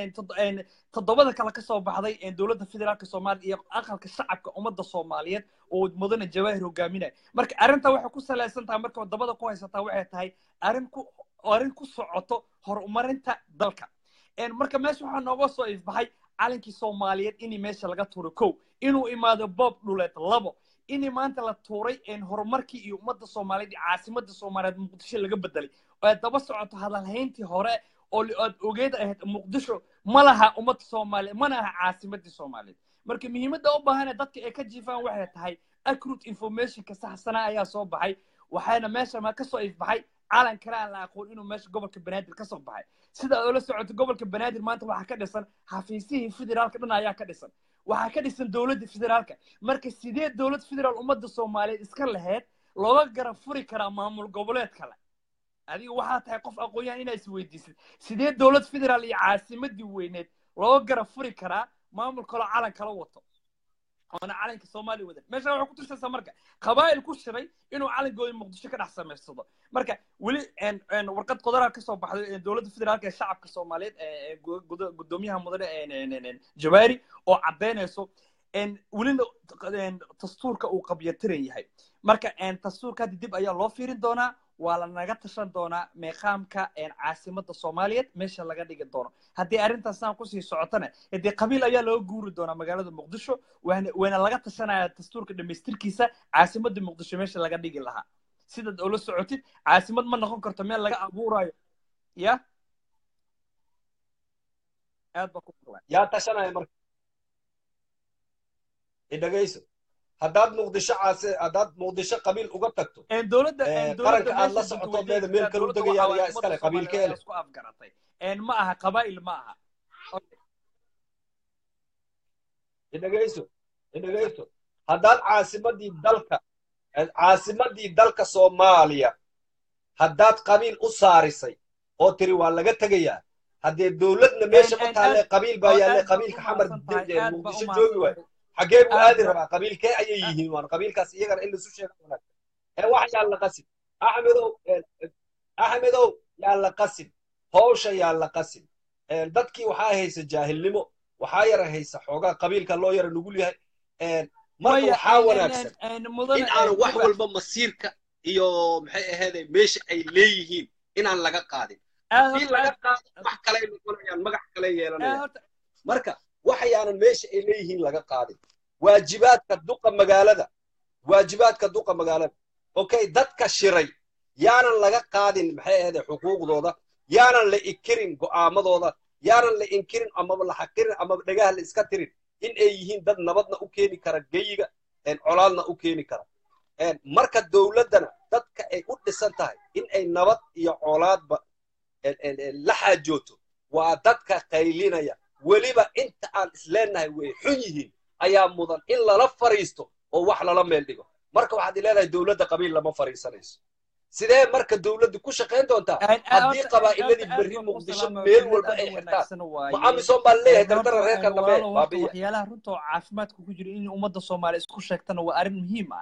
toddobada kale ka soo baxday dowladda federaalka soomaaliya iyo aqalka shacabka ummadda soomaaliyeed oo mudane jawaahir hogaaminaya marka arrinta waxay ku salaysan tahay marka dabada ku haysataa waxay tahay arrin ku arrin ku socoto horumarinta dalka marka meesha waxaa nooga soo ifbaxay calankii soomaaliyeed inii meesha laga tuuray kow inuu imaado boob dhuleed labo inii maanta la tuuray horumarkii iyo ummadda soomaaliyeed iyo caasimadda soomaaliyeed muqdisho laga bedelay oo daba socoto hadalhayntii hore oo aad ogeed ahayd muqdisho ma laha ummadda soomaaliyeed mana aha caasimaddii soomaaliyeed marka muhiimadda u baahane dadka ay ka jiifaan waxay tahay acrut informationka saxsanaa ayaa soo baxay waxaana meesha ma ka soo ifbaxay calan kale aan la aqoon inuu meesha gobolka banaadir ka soo baxay sida aad ula socoto gobolka banaadir maanta waxaa ka dhisan xafiisihii federaalka dhan ayaa ka dhisan waxaa ka dhisan dowladda federaalka marka sidee dowlad federaal ummadda soomaaliyeed iska laheyd looga garab furi karaa maamul goboleed kale adiga waxaa tahay qof aqoon-yahan inaa isweydiisid sidee dowlad federaal iyo caasimadii weyneed looga garab furi karaa maamul kaloo calan kala wato oona calanka soomaaliya wadan meesha waxay ku tusaysaa marka qabaa'il ku shiray inuu calankooda muqdisho ka dhex samaysado marka weli warqad qodoraa kasoo baxday dowladda federaalka ee shacabka soomaaliyeed gudoomiyaha mudane jawaari oo caddaynayso welina dastuurka uu qabyatiran yahay marka dastuurka hadda dib ayaa loo fiirin doonaa waa lanaga tashan doonaa meeqaamka caasimadda soomaaliyeed meesha laga dhigi doono haddii arrintaas saan kusii socotana dee qabiil ayaa looga guuri doonaa magaalada muqdisho wayna laga tashanaya dastuurka dhamaystirkiisa caasimadda muqdisho meesha laga dhigi lahaa sidaad oola socotid caasimad ma noqon karto meel laga abuurayo ya aad baa ku yaa tashanaya marka idhagayso haddaad muqdisho caase haddaad muqdisho qabiil uga tagto dowladda qaranka aad la socoto meeda meel kale u degayaan yaa iskale qabiilkeele isku afgaratay ma aha qabaa'il ma aha idhagayso idhagayso haddaad caasimadii dalka caasimadii dalka soomaaliya haddaad qabiil u saarisay oo tiri waa laga tegayaa haddee dowladna meesha ma taalle qabiil baa yaalle qabiilka xamar muqdisho joogi waayo xaggee buu aadi rabaa qabiilkee ayay yihiin waan qabiilkaas iyagana in laisu sheega wanaagsan ee wax yaa la qasin axmedow axmedow yaa la qasin howsha yaa la qasin dadkii waxaa haysa jaahilnimo waxaa yara haysa xoogaa qabiilka loo yara nugul yahay marka waxaa wanaagsan in aan wax walba masiirka iyo maxay aheeday meesha ay leeyihiin inaan laga qaadin haddii laga qaado wax kaley noqonayaan magac kale yeelanayaan marka waxayaanan meesha ay leeyihiin laga qaadin waajibaadka duqa magaalada waajibaadka duqa magaalada okay dadka shiray yaanan laga qaadin maxay aheeday xuquuqdooda yaanan la inkirin go'aamadooda yaanan la inkirin amaba la xaqirin amaba dhagaha la iska tirin in ay yihiin dad nabadna u keeni kara geyiga colaadna u keeni kara marka dowladdana dadka ay u dhisan tahay in ay nabad iyo colaadba la xaajooto waa dadka qaylinaya weliba inta aan isleenahay way xun yihiin ayaa mudan in lala fariisto oo wax lala meel dhigo marka waxaad leedahay dowladda qabiil lama fariisanayso sidee marka dowladdu ku shaqayn doontaa haddii qabaa'iladii berri muqdisho meel walba ay xirtaan ma amisom baa leeyahay dardara reerka dambe baabiya waxyaalaha runta oo caafimaadka ku jira in ummadda soomaaliya isku sheegtana waa arrin muhiim ah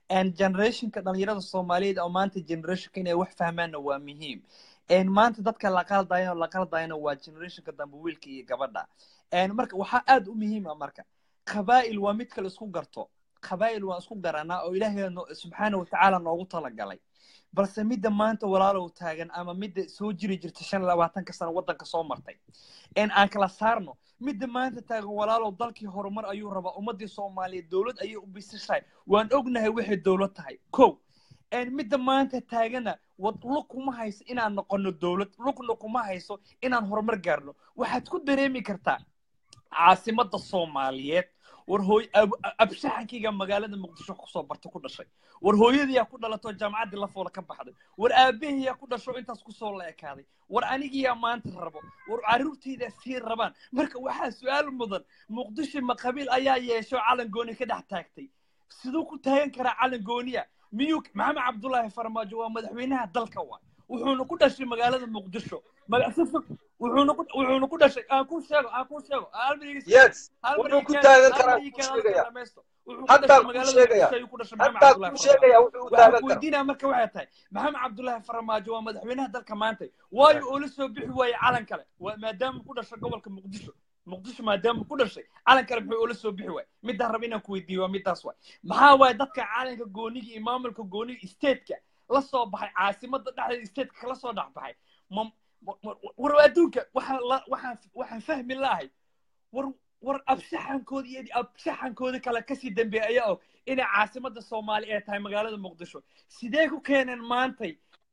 generationka dhalinyarada soomaaliyeed oo maanta generationka inay wax fahmaanna waa muhiim maanta dadka la qaldayana la qaldayana waa generationka dambe wiilka iyo gabadha marka waxaa aad u muhiima marka qabaa'il waa mid kale isku garto qabaa'il waan isku garanaa oo ilaahay subxaana watacaala noogu talagalay balse midda maanta walaalow taagan ama midda soo jiri jirta shan iyo labaatanka sano waddanka soo martay en aan kala saarno midda maanta taagan walaalow dalkii horumar ayuu rabaa ummaddii soomaaliyeed dowlad ayay u bisishahay waan ognahay waxay dowlad tahay kow midda maanta taagana wad lug kuma hayso inaan noqono dowlad lugna kuma hayso inaan horumar gaarno waxaad ku dareemi kartaa caasimadda soomaaliyeed war hooy abshaxankayga magaalada muqdisho kusoo barta ku dhashay war hooyadiyaa ku dhalatoo jaamacaddii lafoola ka baxday war aabahiyaa ku dhasho intaas kusoo la ekaaday war anigiyaa maanta rabo war carruurtaydaa sii rabaan marka waxaa su-aal mudan muqdisho ma qabiil ayaa yeesho calan gooni ka dhex taagtay siduu ku taagan karaa calan gooniya miyuu maxamed cabdullaahi farmaajo waa madaxweynaha dalka waay wuxuuna ku dhashay magaalada muqdisho wuxuuna ku wuxuuna ku dhashay aan ku sheego aan ku sheego yes wuxuu ku taagan karaa ku sheegaya hataa ku sheegaya hataa ku sheegaya wuxuu u taagan karaa weydiinaa marka waxay tahay maxamed cabdullaahi farmaajo waa madaxweynaha dalka maanta waayo oo la soo bixi waaye calan kale maadaama ku dhashay gobolka muqdisho muqdisho maadaama ku dhashay calan kale muxuu ula soo bixi waay midaan raba inaan ku weydiiyo waa midaas waay maxaa waaye dadka calanka gooniga iyo maamulka gooniga stateka la soo baxay caasimada dhexdeeda stateka kala soo dhex baxay war adduunka waxaan waxaan waxaan fahmi lahay war war abshaxankooda iyo abshaxankooda kale kasii dambeeya ayaa og inay caasimada soomaali ay tahay magaalada muqdisho sidee ku keeneen maantay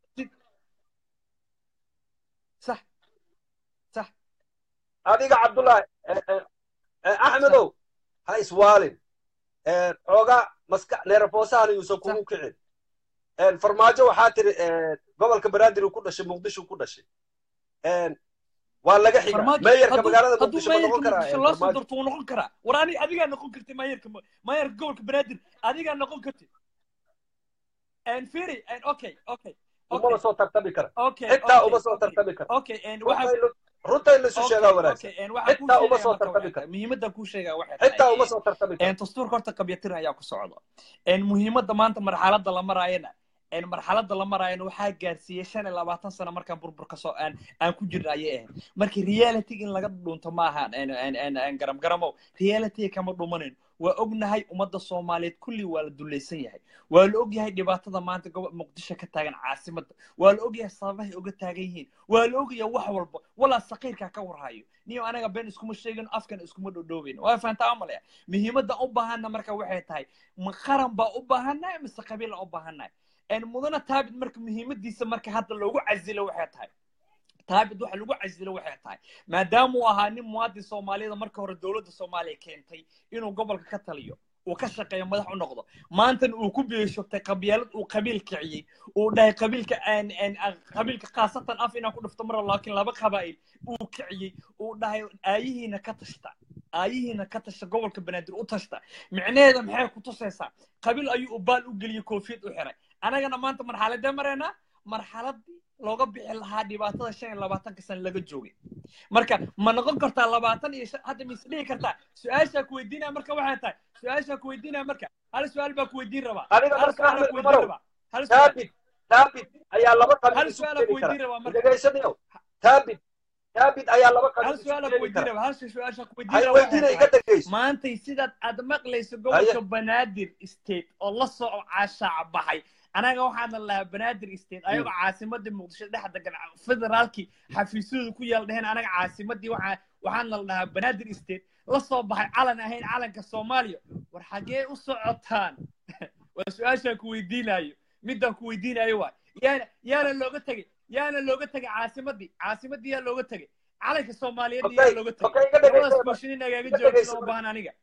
sax sax adiga cabdullaahi axmedow ha iswaalin xoogaa maska neerafoosahan yuusan kugu kicin farmaajo waxaa tiri gobolka banaadir uu ku dhashay muqdisho ku dhashay waa laga xiga meeyarka magaalada muqdisho ma noqon karaa loo soo darto wuu noqon karaa war ani adigaa noqon karti meeyarka meeyarka gobolka banaadir adigaa noqon karti firi okay okay uma soo tartami kara okay xitaa uma soo tartami kara okay waxa runta in laisu sheegaa wanaagsan xitaa uma soo tartami kara muhiimadda kuu sheegaa waxay xitaa uma soo tartami kara dastuurka horta qabyatir ayaa ku socda muhiimadda maanta marxaladda la maraayana marxaladda la maraayana waxaa gaarsiiyey shan iyo labaatan sano markaan burbur kasoo aan aan ku jirna ayay ahayd marka reality in laga dhunto ma ahaan garam garamow reality kama dhumanin waa ognahay ummadda soomaaliyeed kulli waa la dulaysan yahay waa la ogyahay dhibaatada maanta muqdisho ka taagan caasimadda waa la ogyahay sababahay uga taagan yihiin waa la ogyahay wax walba walaa saqiirkaa ka warhayo niyo anaga been iskuma sheegin afkan iskuma dhodhoobin waa fahantaa amalaya muhiimadda u baahanna marka waxay tahay ma qaran baa u baahannahay mise qabiila u baahannahay mudana taabid marka muhiimadiisa marka hadda loogu casilo waxay tahay taabid waxa lagu casilo waxay tahay maadaama uu ahaa nin muwaadin soomaaliyada marka hore dowladda soomaaliya keentay inuu gobolka ka taliyo uu ka shaqeeyo madax u noqdo maantana uu ku beeshogtay qabyaalad uu qabiil kiciyey uu dhahay qabiilka qabiilka khaasatan af inaan ku dhufto mar laakiin laba qabaa'il uu kiciyey uu dhahay aayihiina ka tashta aayihiina ka tasha gobolka banaadir u tashta micnaheeda maxay ku tusaysaa qabiil ayuu baal u geliyey koofiyad u xiray anagana maanta marxaladee maraynaa marxaladii looga bixi lahaa dhibaatada shan iyo labaatanka sana laga joogay marka ma noqon kartaa labaatan iyo hadda mise dhihi kartaa su-aashaa ku weydiinaya marka waxay tahay su-aashaa ku weydiinaya marka hal su-aal baa ku weydiin rabaa aniga hal marka su-aal axmed ku weydiin cumarow rabaa hal su-aal taabid taabid ayaa laba qabiil hal isu su-aal ku keeni weydiin kara rabaa marka dhegaysanayo taabid taabid ayaa laba hal qabiil isu su-aal ku keeni weydiin kara rabaa hal su-aasha ku weydiin hay rabaa waxay weydiina iga tahay dhegayso maantay sidaad aad maqlayso gobolka banaadir state oo la soo caashaac baxay anaga waxaana lahaa banaadir state ayagoo caasimadii muqdisho dhex degan federaalkii xafiisyadu ku yaal dheheen anaga caasimadii waxaa waxaana la dhahaa banaadir state la soo baxay calan ahayn calanka soomaaliya war xaggee u socotaan waa su-aashaan ku weydiinayo midaan ku weydiinayo waay yaana yaana looga tegey yaana looga tegay caasimadii caasimadii yaa looga tegay calanka soomaaliyeed yaa okay looga okay tegay iga labadaas dhegayso question in agaaga iga jawaabtid dhegayso uma baahan aniga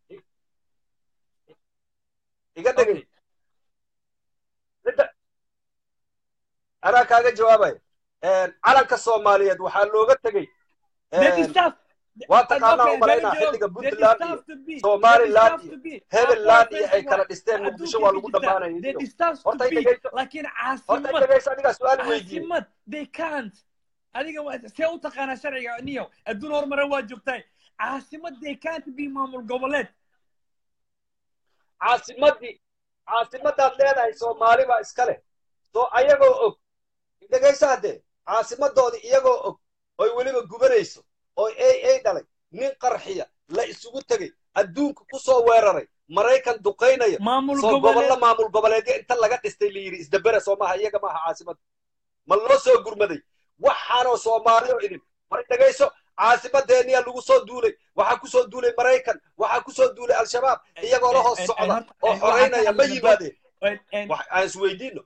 iga dhegay okay midda anaa kaaga jawaabaya calanka soomaaliyeed waxaa looga tegey they deserve waa taqaanaa okay u malaynaa very xilliga they puntland iyo deserve to be they somaliland deserve iyo to be hebeland iyo ay Afar kala face dhisteen waa muqdisho waa adduunka lagu ka jirta dhammaanaya they niyo deserve to horta i be dhegayso laakiin horta i caasimad dhegayso anigaa su-aal weydiiyey caasimad they can't adiga waa- see u taqaanaa sharciga niyo adduun horumare waa joogtahay caasimad they can't be maamul goboleed caasimadii caasimadaad leedahay soomaali baa iska leh soo ayagoo og dhegayso haddee caasimadoodii iyagoo og oy weliba gubanayso oo ay ay dhalay nin qarxiya la isugu tegey adduunka ku soo weeraray maraykan duqaynaya maamul soo gobollo goboleed maamul goboleedyo inta laga dhistay la yidhi isdabera soo maaha iyaga maaha caasimada ma loo soo gurmaday waxaanoo soomaali oo idin mar dhegayso caasimadeeniyaa lagu soo duulay waxaa ku soo duulay maraykan waxaa ku soo duulay al-shabaab iyagoo la hoos socda oo xoraynaya ma yimaadeen wax aan isweydiino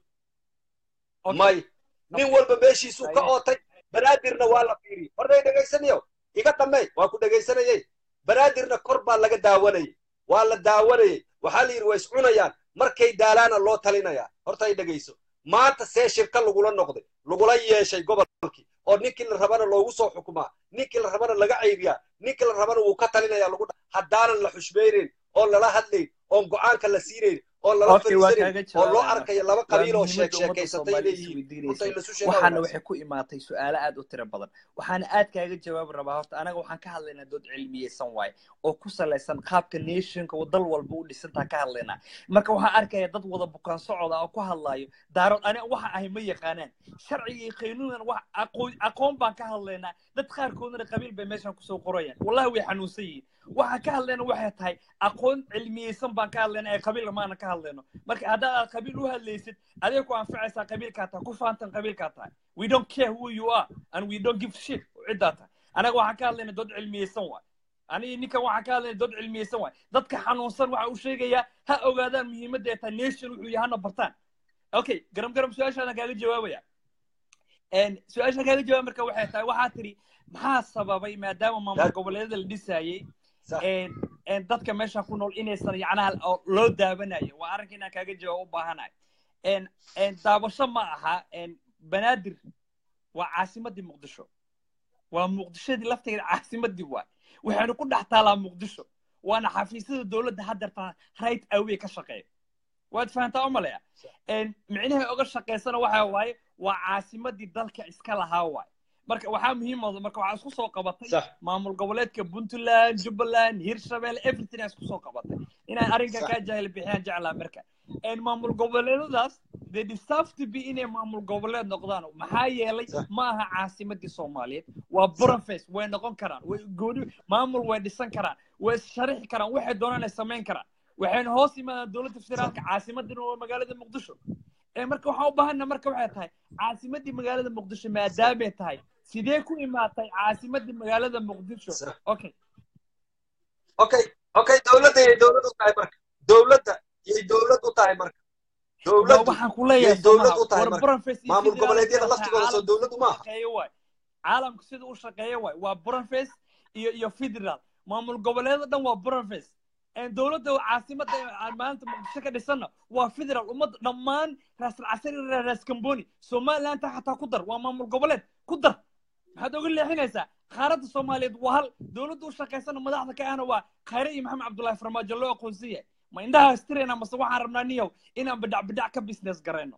may nin walba meeshiisuu ka ootay banaadirna waa la fiiriyey horday dhegaysanayo iga dhammey waa ku dhegaysanayey banaadirna kor baa laga daawanayay waa la daawanayey waxaa la yidhi waa iscunayaan markay daalaana loo talinayaa horta ay dhegayso maanta see shirka lagula noqday lagula yeeshay gobolkii oo ninkii la rabana loogu soo xukumaa ninkii la rabana laga cayriyaa ninkii la rabana wuu ka talinaya lagu dha haddaanan la xushmaynayn oon lala hadlayn oon go'aanka la siinayn oon lala Okay, waa fadhiisanayn kaaga oo loo jawaabaya. arkayo laba waa qabiil oo muhiimadda sheek ummadda sheekaysatay Soomaaliya leeyihiin isweydiinaysa runta in lasu sheegaa waxaana wanaagsan waxay ku imaatay su-aalo aad u tiro badan waxaana aad kaaga jawaabi rabaa horta anaga waxaan ka hadlaynaa dood cilmiyeysan waaye oo ku salaysan qaabka nationka oo dal walba u dhisantaa ka hadlaynaa marka waxaan arkaya dad wada bukaan socoda oo ku hadlayo daarood aniga waxa ahay ma yaqaanaan sharciga iyo qaynuunan wax aqoon aqoon baan ka hadlaynaa dad qaarkoodna qabiil bay meeshan kusoo qorayaan wallahi way xanuunsan yihiin waxaan ka hadlayna waxay tahay aqoon cilmiyeysan baan ka hadlayna ee qabiil maana ka hadlayno marka haddaad aad qabiil u hadlaysid adeeg ku anfacaysaa qabiilkaa tahay ku faantan qabiilkaa tahay we don't care who you are and we don't give shit ciddaa tahay anaga waxaan ka hadlayna dood cilmiyeysan waay aniga ninkan waxaan ka hadlayna dood cilmiyeysan waay dadka xanuunsan waxa uu sheegayaa ha ogaadaan muhiimadda ay tahay nation wuxuu yahay hana bartaan okay garam garam su-aashaadan kaaga jawaabaya su-aashaan kaaga jawaab marka waxay tahay waxaa tiri maxaa sababay maadaama maamul Dad- goboleedyada la dhisaayey Sax. een- een dadka meesha ku nool inaysan yacnaha oo loo daawanayo waa arrinka inaan kaaga jawaab u baahanahay een- een daabasho ma aha een banaadir waa caasimadii muqdisho waa muqdishadii lafteeda caasimadii waay waxaynu ku dhex taalaa muqdisho waana xafiisyada dowladda haddeerta right away ka shaqeeya waad fahantaa umalaya micnahay oga shaqaysana waxa waaye waa caasimadii dalka iska lahaa waay marka waxaa muhiim ah marka waxaa isku soo qabatay sax maamul goboleedka puntland jubbaland hirshabelle everything aa isku soo qabatay inay arrinka Sax. kaa jahil bixiyaan jeclaa marka En maamul goboleedadaas they deserve to be inay maamul goboleed noqdaan maxaa yeelay Sax. ma aha caasimadii soomaaliyeed waa buranface way noqon karaan way gooni maamul way dhisan karaan way sharixi karaan waxay doonaan ay samayn karaan waxayna hoos yimaadaan dowladda federaalka caasimadina waa magaalada muqdisho ee marka waxaan u baahana marka waxay tahay caasimadii magaalada muqdisho maadaamay tahay sidee ku imaatay caasimadii magaalada muqdisho Sax. okay okay okay dowladda yay dowlad u tahay marka dowladda yay dowlad u tahay marka Waa dowladdu waxaan ku leeyahay yay dowlad somaha u tahay war marka buranface iyo maamul federaalka goboleedyada waxay laftigooda soo caalamka dowladdu maaha shaqeeya waay caalamku sida u shaqeeya waay waa buranface iyo iyo federal maamul goboleeda dhan waa buranface dowladda caasimada aan maanta muqdisho ka dhisanna waa federal ummadda dhammaan raasal casari raas kamboni somalilandta xataa ku dar waa maamul goboleed ku dar maxaad oga leexinaysaa qaaradda soomaaliyeed waa hal dowladda u shaqaysana madaxda ka ahna waa khayre iyo maxamed cabdullaahi farmaajo loo aqoonsan yahay ma indhaha istirayna mase waxaan rabnaa niyow inaan bidhac bidhac ka business garayno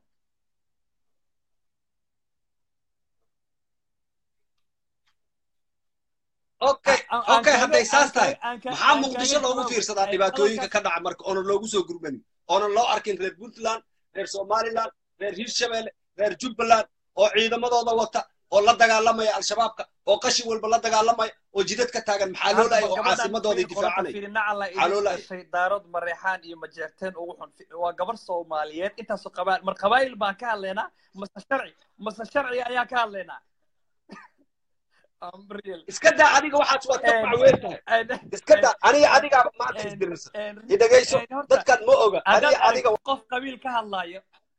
okay Aan- aan okay kaaga- hadday saas aan tahay kaaga- aan ka- maxaa aan muqdisho kaaga loogu jawaabo. fiirsadaa Ee, dhibaatooyinka hadalkaas- ka dhaca marka oonan loogu soo gurmanin oonan loo arkin reer puntland reer somaliland reer hirshabelle reer jubbaland oo ciidamadooda wata oo la dagaalamaya al-shabaabka oo qashin walba la dagaalamaya oo jidad ka taagan maxaa loo lahay oo caasimadooday difaacanaya Maxaa loo lahay? dhashay daarood mareexaan iyo majeerteen ugu xun Fi- waa gabar soomaaliyeed intaasoo qabaal mar qabaayil baan ka hadlaynaa mase sharci mase sharci ayaan ka hadlaynaa Unreal. iska daa adiga waxaas waad ka En- facweyn tahay en- iska daa aniga adigaa maanta en- isdirirsan en- i dhegayso en- horta, dadkan ma oga haddaad aniga adiga aragtid qof qabiil ka hadlaayo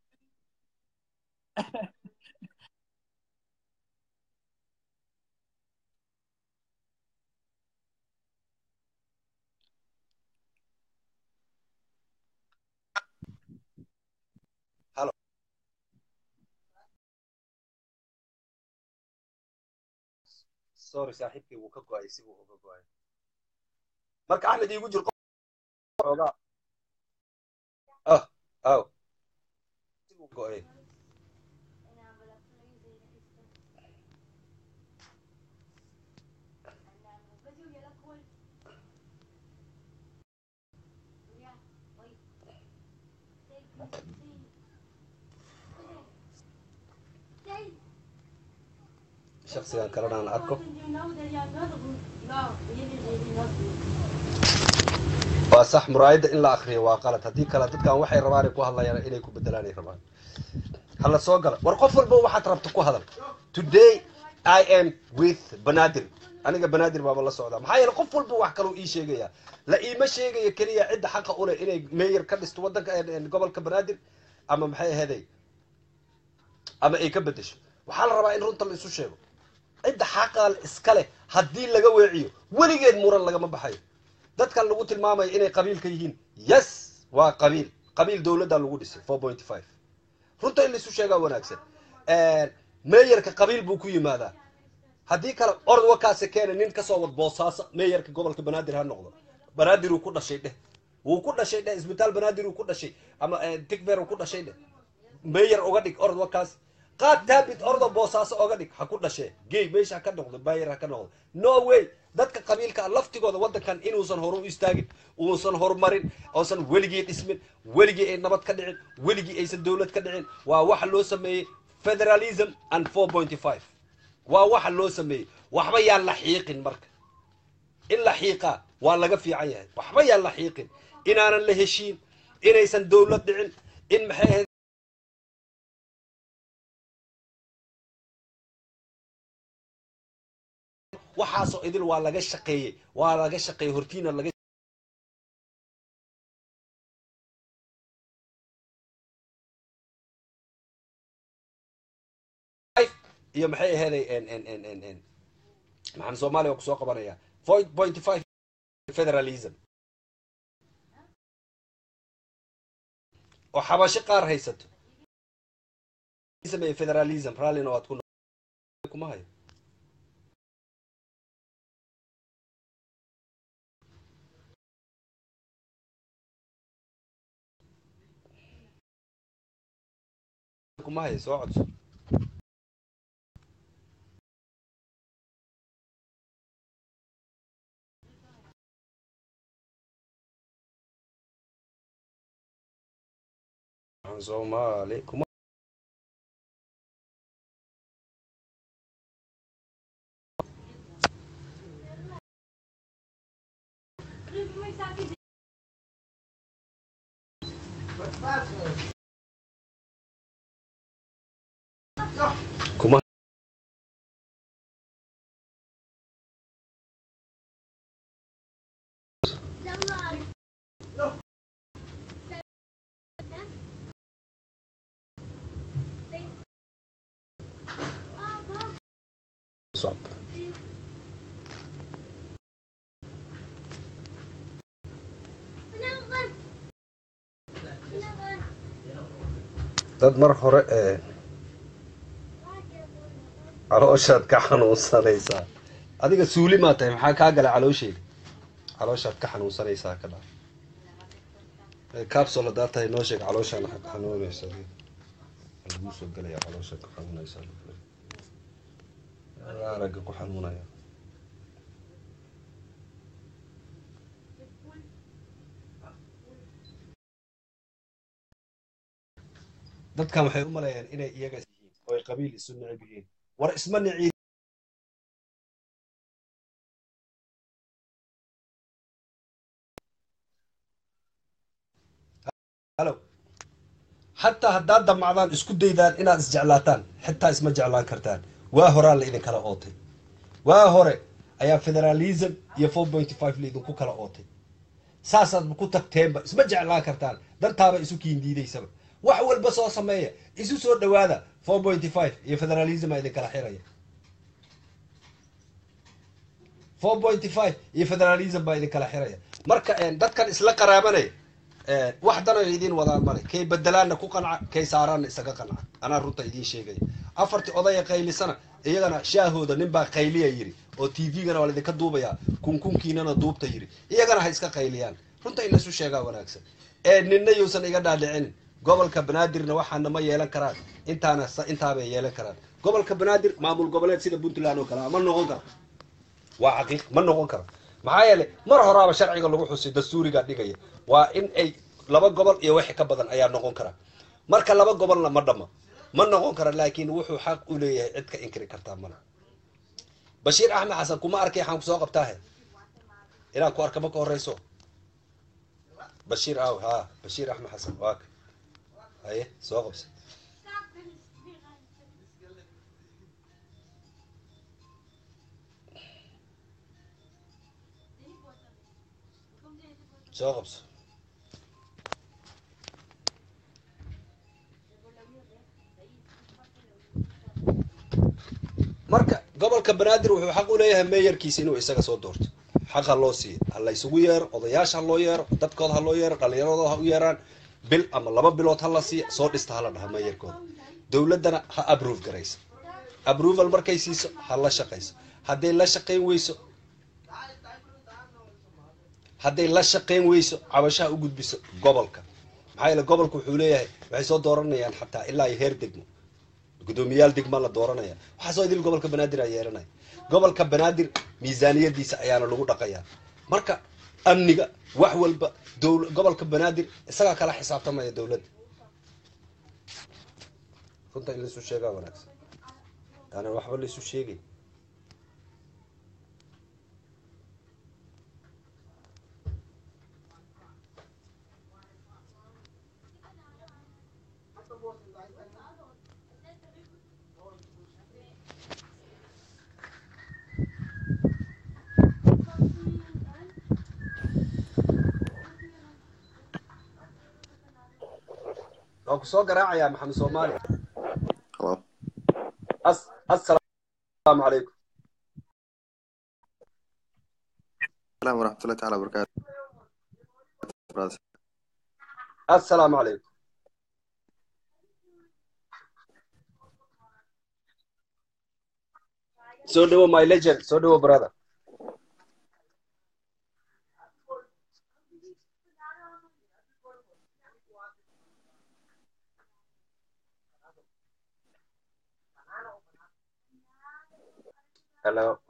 sorry saaxiibkii wuu ka go'ay si wuu uga go'ay marka axmed iigu jir xoogaa ah aw si wuu go'ay shaksigan kalena aan arko waa sax muraayadda in la akriyo waa qalad haddii kale dadkan waxay rabaan ay ku hadlayaan inay ku bedelaan ay rabaan hala soo gala war qof walba waxaad rabta ku hadal today i am with banaadir aniga banaadir baaba la socdaa maxaa yeele qof walba wax kaloo ii sheegaya la iima sheegaya keliya cidda xaqa u leh inay meeyar ka dhisto waddanka gobolka banaadir ama maxay aheeday ama ay ka bedesho waxaa la rabaa in runta la isu sheego cidda xaqa iska leh haddii laga weeciyo weligeed muran lagama baxayo dadkan lagu tilmaamayo inay qabiilka yihiin yes waa qabiil qabiil dowladda lagu dhisay four point five runta in laisu sheegaa wanaagsan meeyarka qabiil buu ku yimaadaa haddii kale orod wakaase keena nin kasoo wad boosaaso meeyarka gobolka banaadir ha noqdo banaadir uu ku dhashay dheh wuu ku dhashay dheh isbitaal banaadir uu ku dhashay ama tigver uu ku dhashay dheh meeyar uga dhig orod wakaas qaad taabit ordo boosaaso oga dhig ha ku dhashee gey meesha ha ka noqdo bayer ha ka noqdo no way dadka qabiilka laftigooda waddankan inuusan horu u istaagin uusan horumarin uusan weligii dhismin weligii ay nabad ka dhicin weligii aysan dowlad ka dhicin waa waxa loo sameeyey federalism and four point five waa waxa loo sameeyey waxba yaan la xiiqin marka in la xiiqaa waa laga fiican yahay waxba yaan la xiiqin inaanan la heshiin inaysan dowlad dhicin in maxay ahayd waxaasoo idil waa laga shaqeeyey waa laga shaqeeyey hortiina laga iyo maxay aheeday maxaan soomaaliya waa kusoo qabanaya point five federalism oo xabasho qaar haysato sameeye federalism raallina waad ku kuma hayo kuma hayo soo codso soomaali kuma kuma صعب dad mar hore ee calooshaad ka xanuunsanaysaa adiga suuli maa tahay maxaa kaa gala caloosheeda calooshaad ka xanuunsanaysaa ka dha capsule haddaa tahay noo sheeg calooshaan xanuunaysa laguu soo gelaya calooshaad ka xanuunaysaa aragga ku xanuunaya dadkan waxay u malayaan inay iyaga yihiin oo ay qabiil isu necib yihiin war isma nici halo xataa haddaad damacdaan isku daydaan inaad isjeclaataan xitaa isma jeclaan kartaan waa horaa la idinkala ootay waa hore ayaa federalism iyo four point five la idinku kala ootay saasaad ku tagteenba isma jeclaan kartaan dantaaba isu kiindiidaysaba wax walba soo sameeya isu soo dhawaada four point five iyo federalism a idinkala xiraya four point five iyo federalism baa idinkala xiraya marka dadkan isla qaraabanaya wax dano idin wadaan male kay bedelaanna ku qanca kay saaraanna isaga qanca anaa runta idiin sheegaya afartii odaya qaylisana iyagana shaahooda ninbaa qayliya yiri oo t v-gana waa laidinka duubayaa kunkunkiinana duubta yiri iyagana ha iska qayliyaan runta in laisu sheegaa wanaagsan ee ninna yuusan iga dhaadhicinin gobolka banaadirna waxaana ma yeelan karaan intaana intaabay yeelan karaan gobolka banaadir maamul goboleed sida puntland oo kale ma noqon karo waa xaqiiq ma noqon karo maxaa yeelay mar horaaba sharciga lagu xusay dastuuriga dhigaya waa in ay laba gobol iyo wixii ka badan ayaa noqon kara marka laba gobolna ma dhamo ma noqon kara laakiin wuxuu xaq u leeyahay cid ka inkiri kartaa male bashiir axmed xasan kuma arkay waxaan kusoo qabtaahe inaan ku arka ma ka horeyso bashiir aaw ha bashiir axmed xasan waa ka haye soo qabsa soo qabso marka gobolka banaadir wuxuu xaq u leeyahay meeyarkiisa inuu isaga soo doorto xaq ha loo siiyo ha la isugu yeero odayaasha ha loo yeero dadkooda ha loo yeero dhallinyaradooda ha u yeeraan bil ama laba bilood ha la siiya soo dhista hala dhaha meeyarkooda dowladdana ha approve garaysa approval markay siiso ha la shaqayso hadday la shaqayn weyso hadday la shaqayn weyso cabashaha u gudbiso gobolka maxaa yeele gobolka wuxuu leeyahay waxay soo dooranayaan xataa ilaa iyo heer degmo guddoomiyaal degma la dooranaya waxaasoo idil gobolka banaadir a yeelanaya gobolka banaadir miisaaniyadiisa ayaana lagu dhaqayaa marka amniga wax walba dowl gobolka banaadir isagaa kala xisaabtamaya dowladda runta in laisu sheegaa wanaagsan aanan waxba laisu sheegay waan ku soo garaacayaa maxamed soomaali Hello. as assalaamu calaykum السلام ورحمة الله تعالى وبركاته برادر. assalaamu calaykum soo dhawo my legend soo dhawo brother hello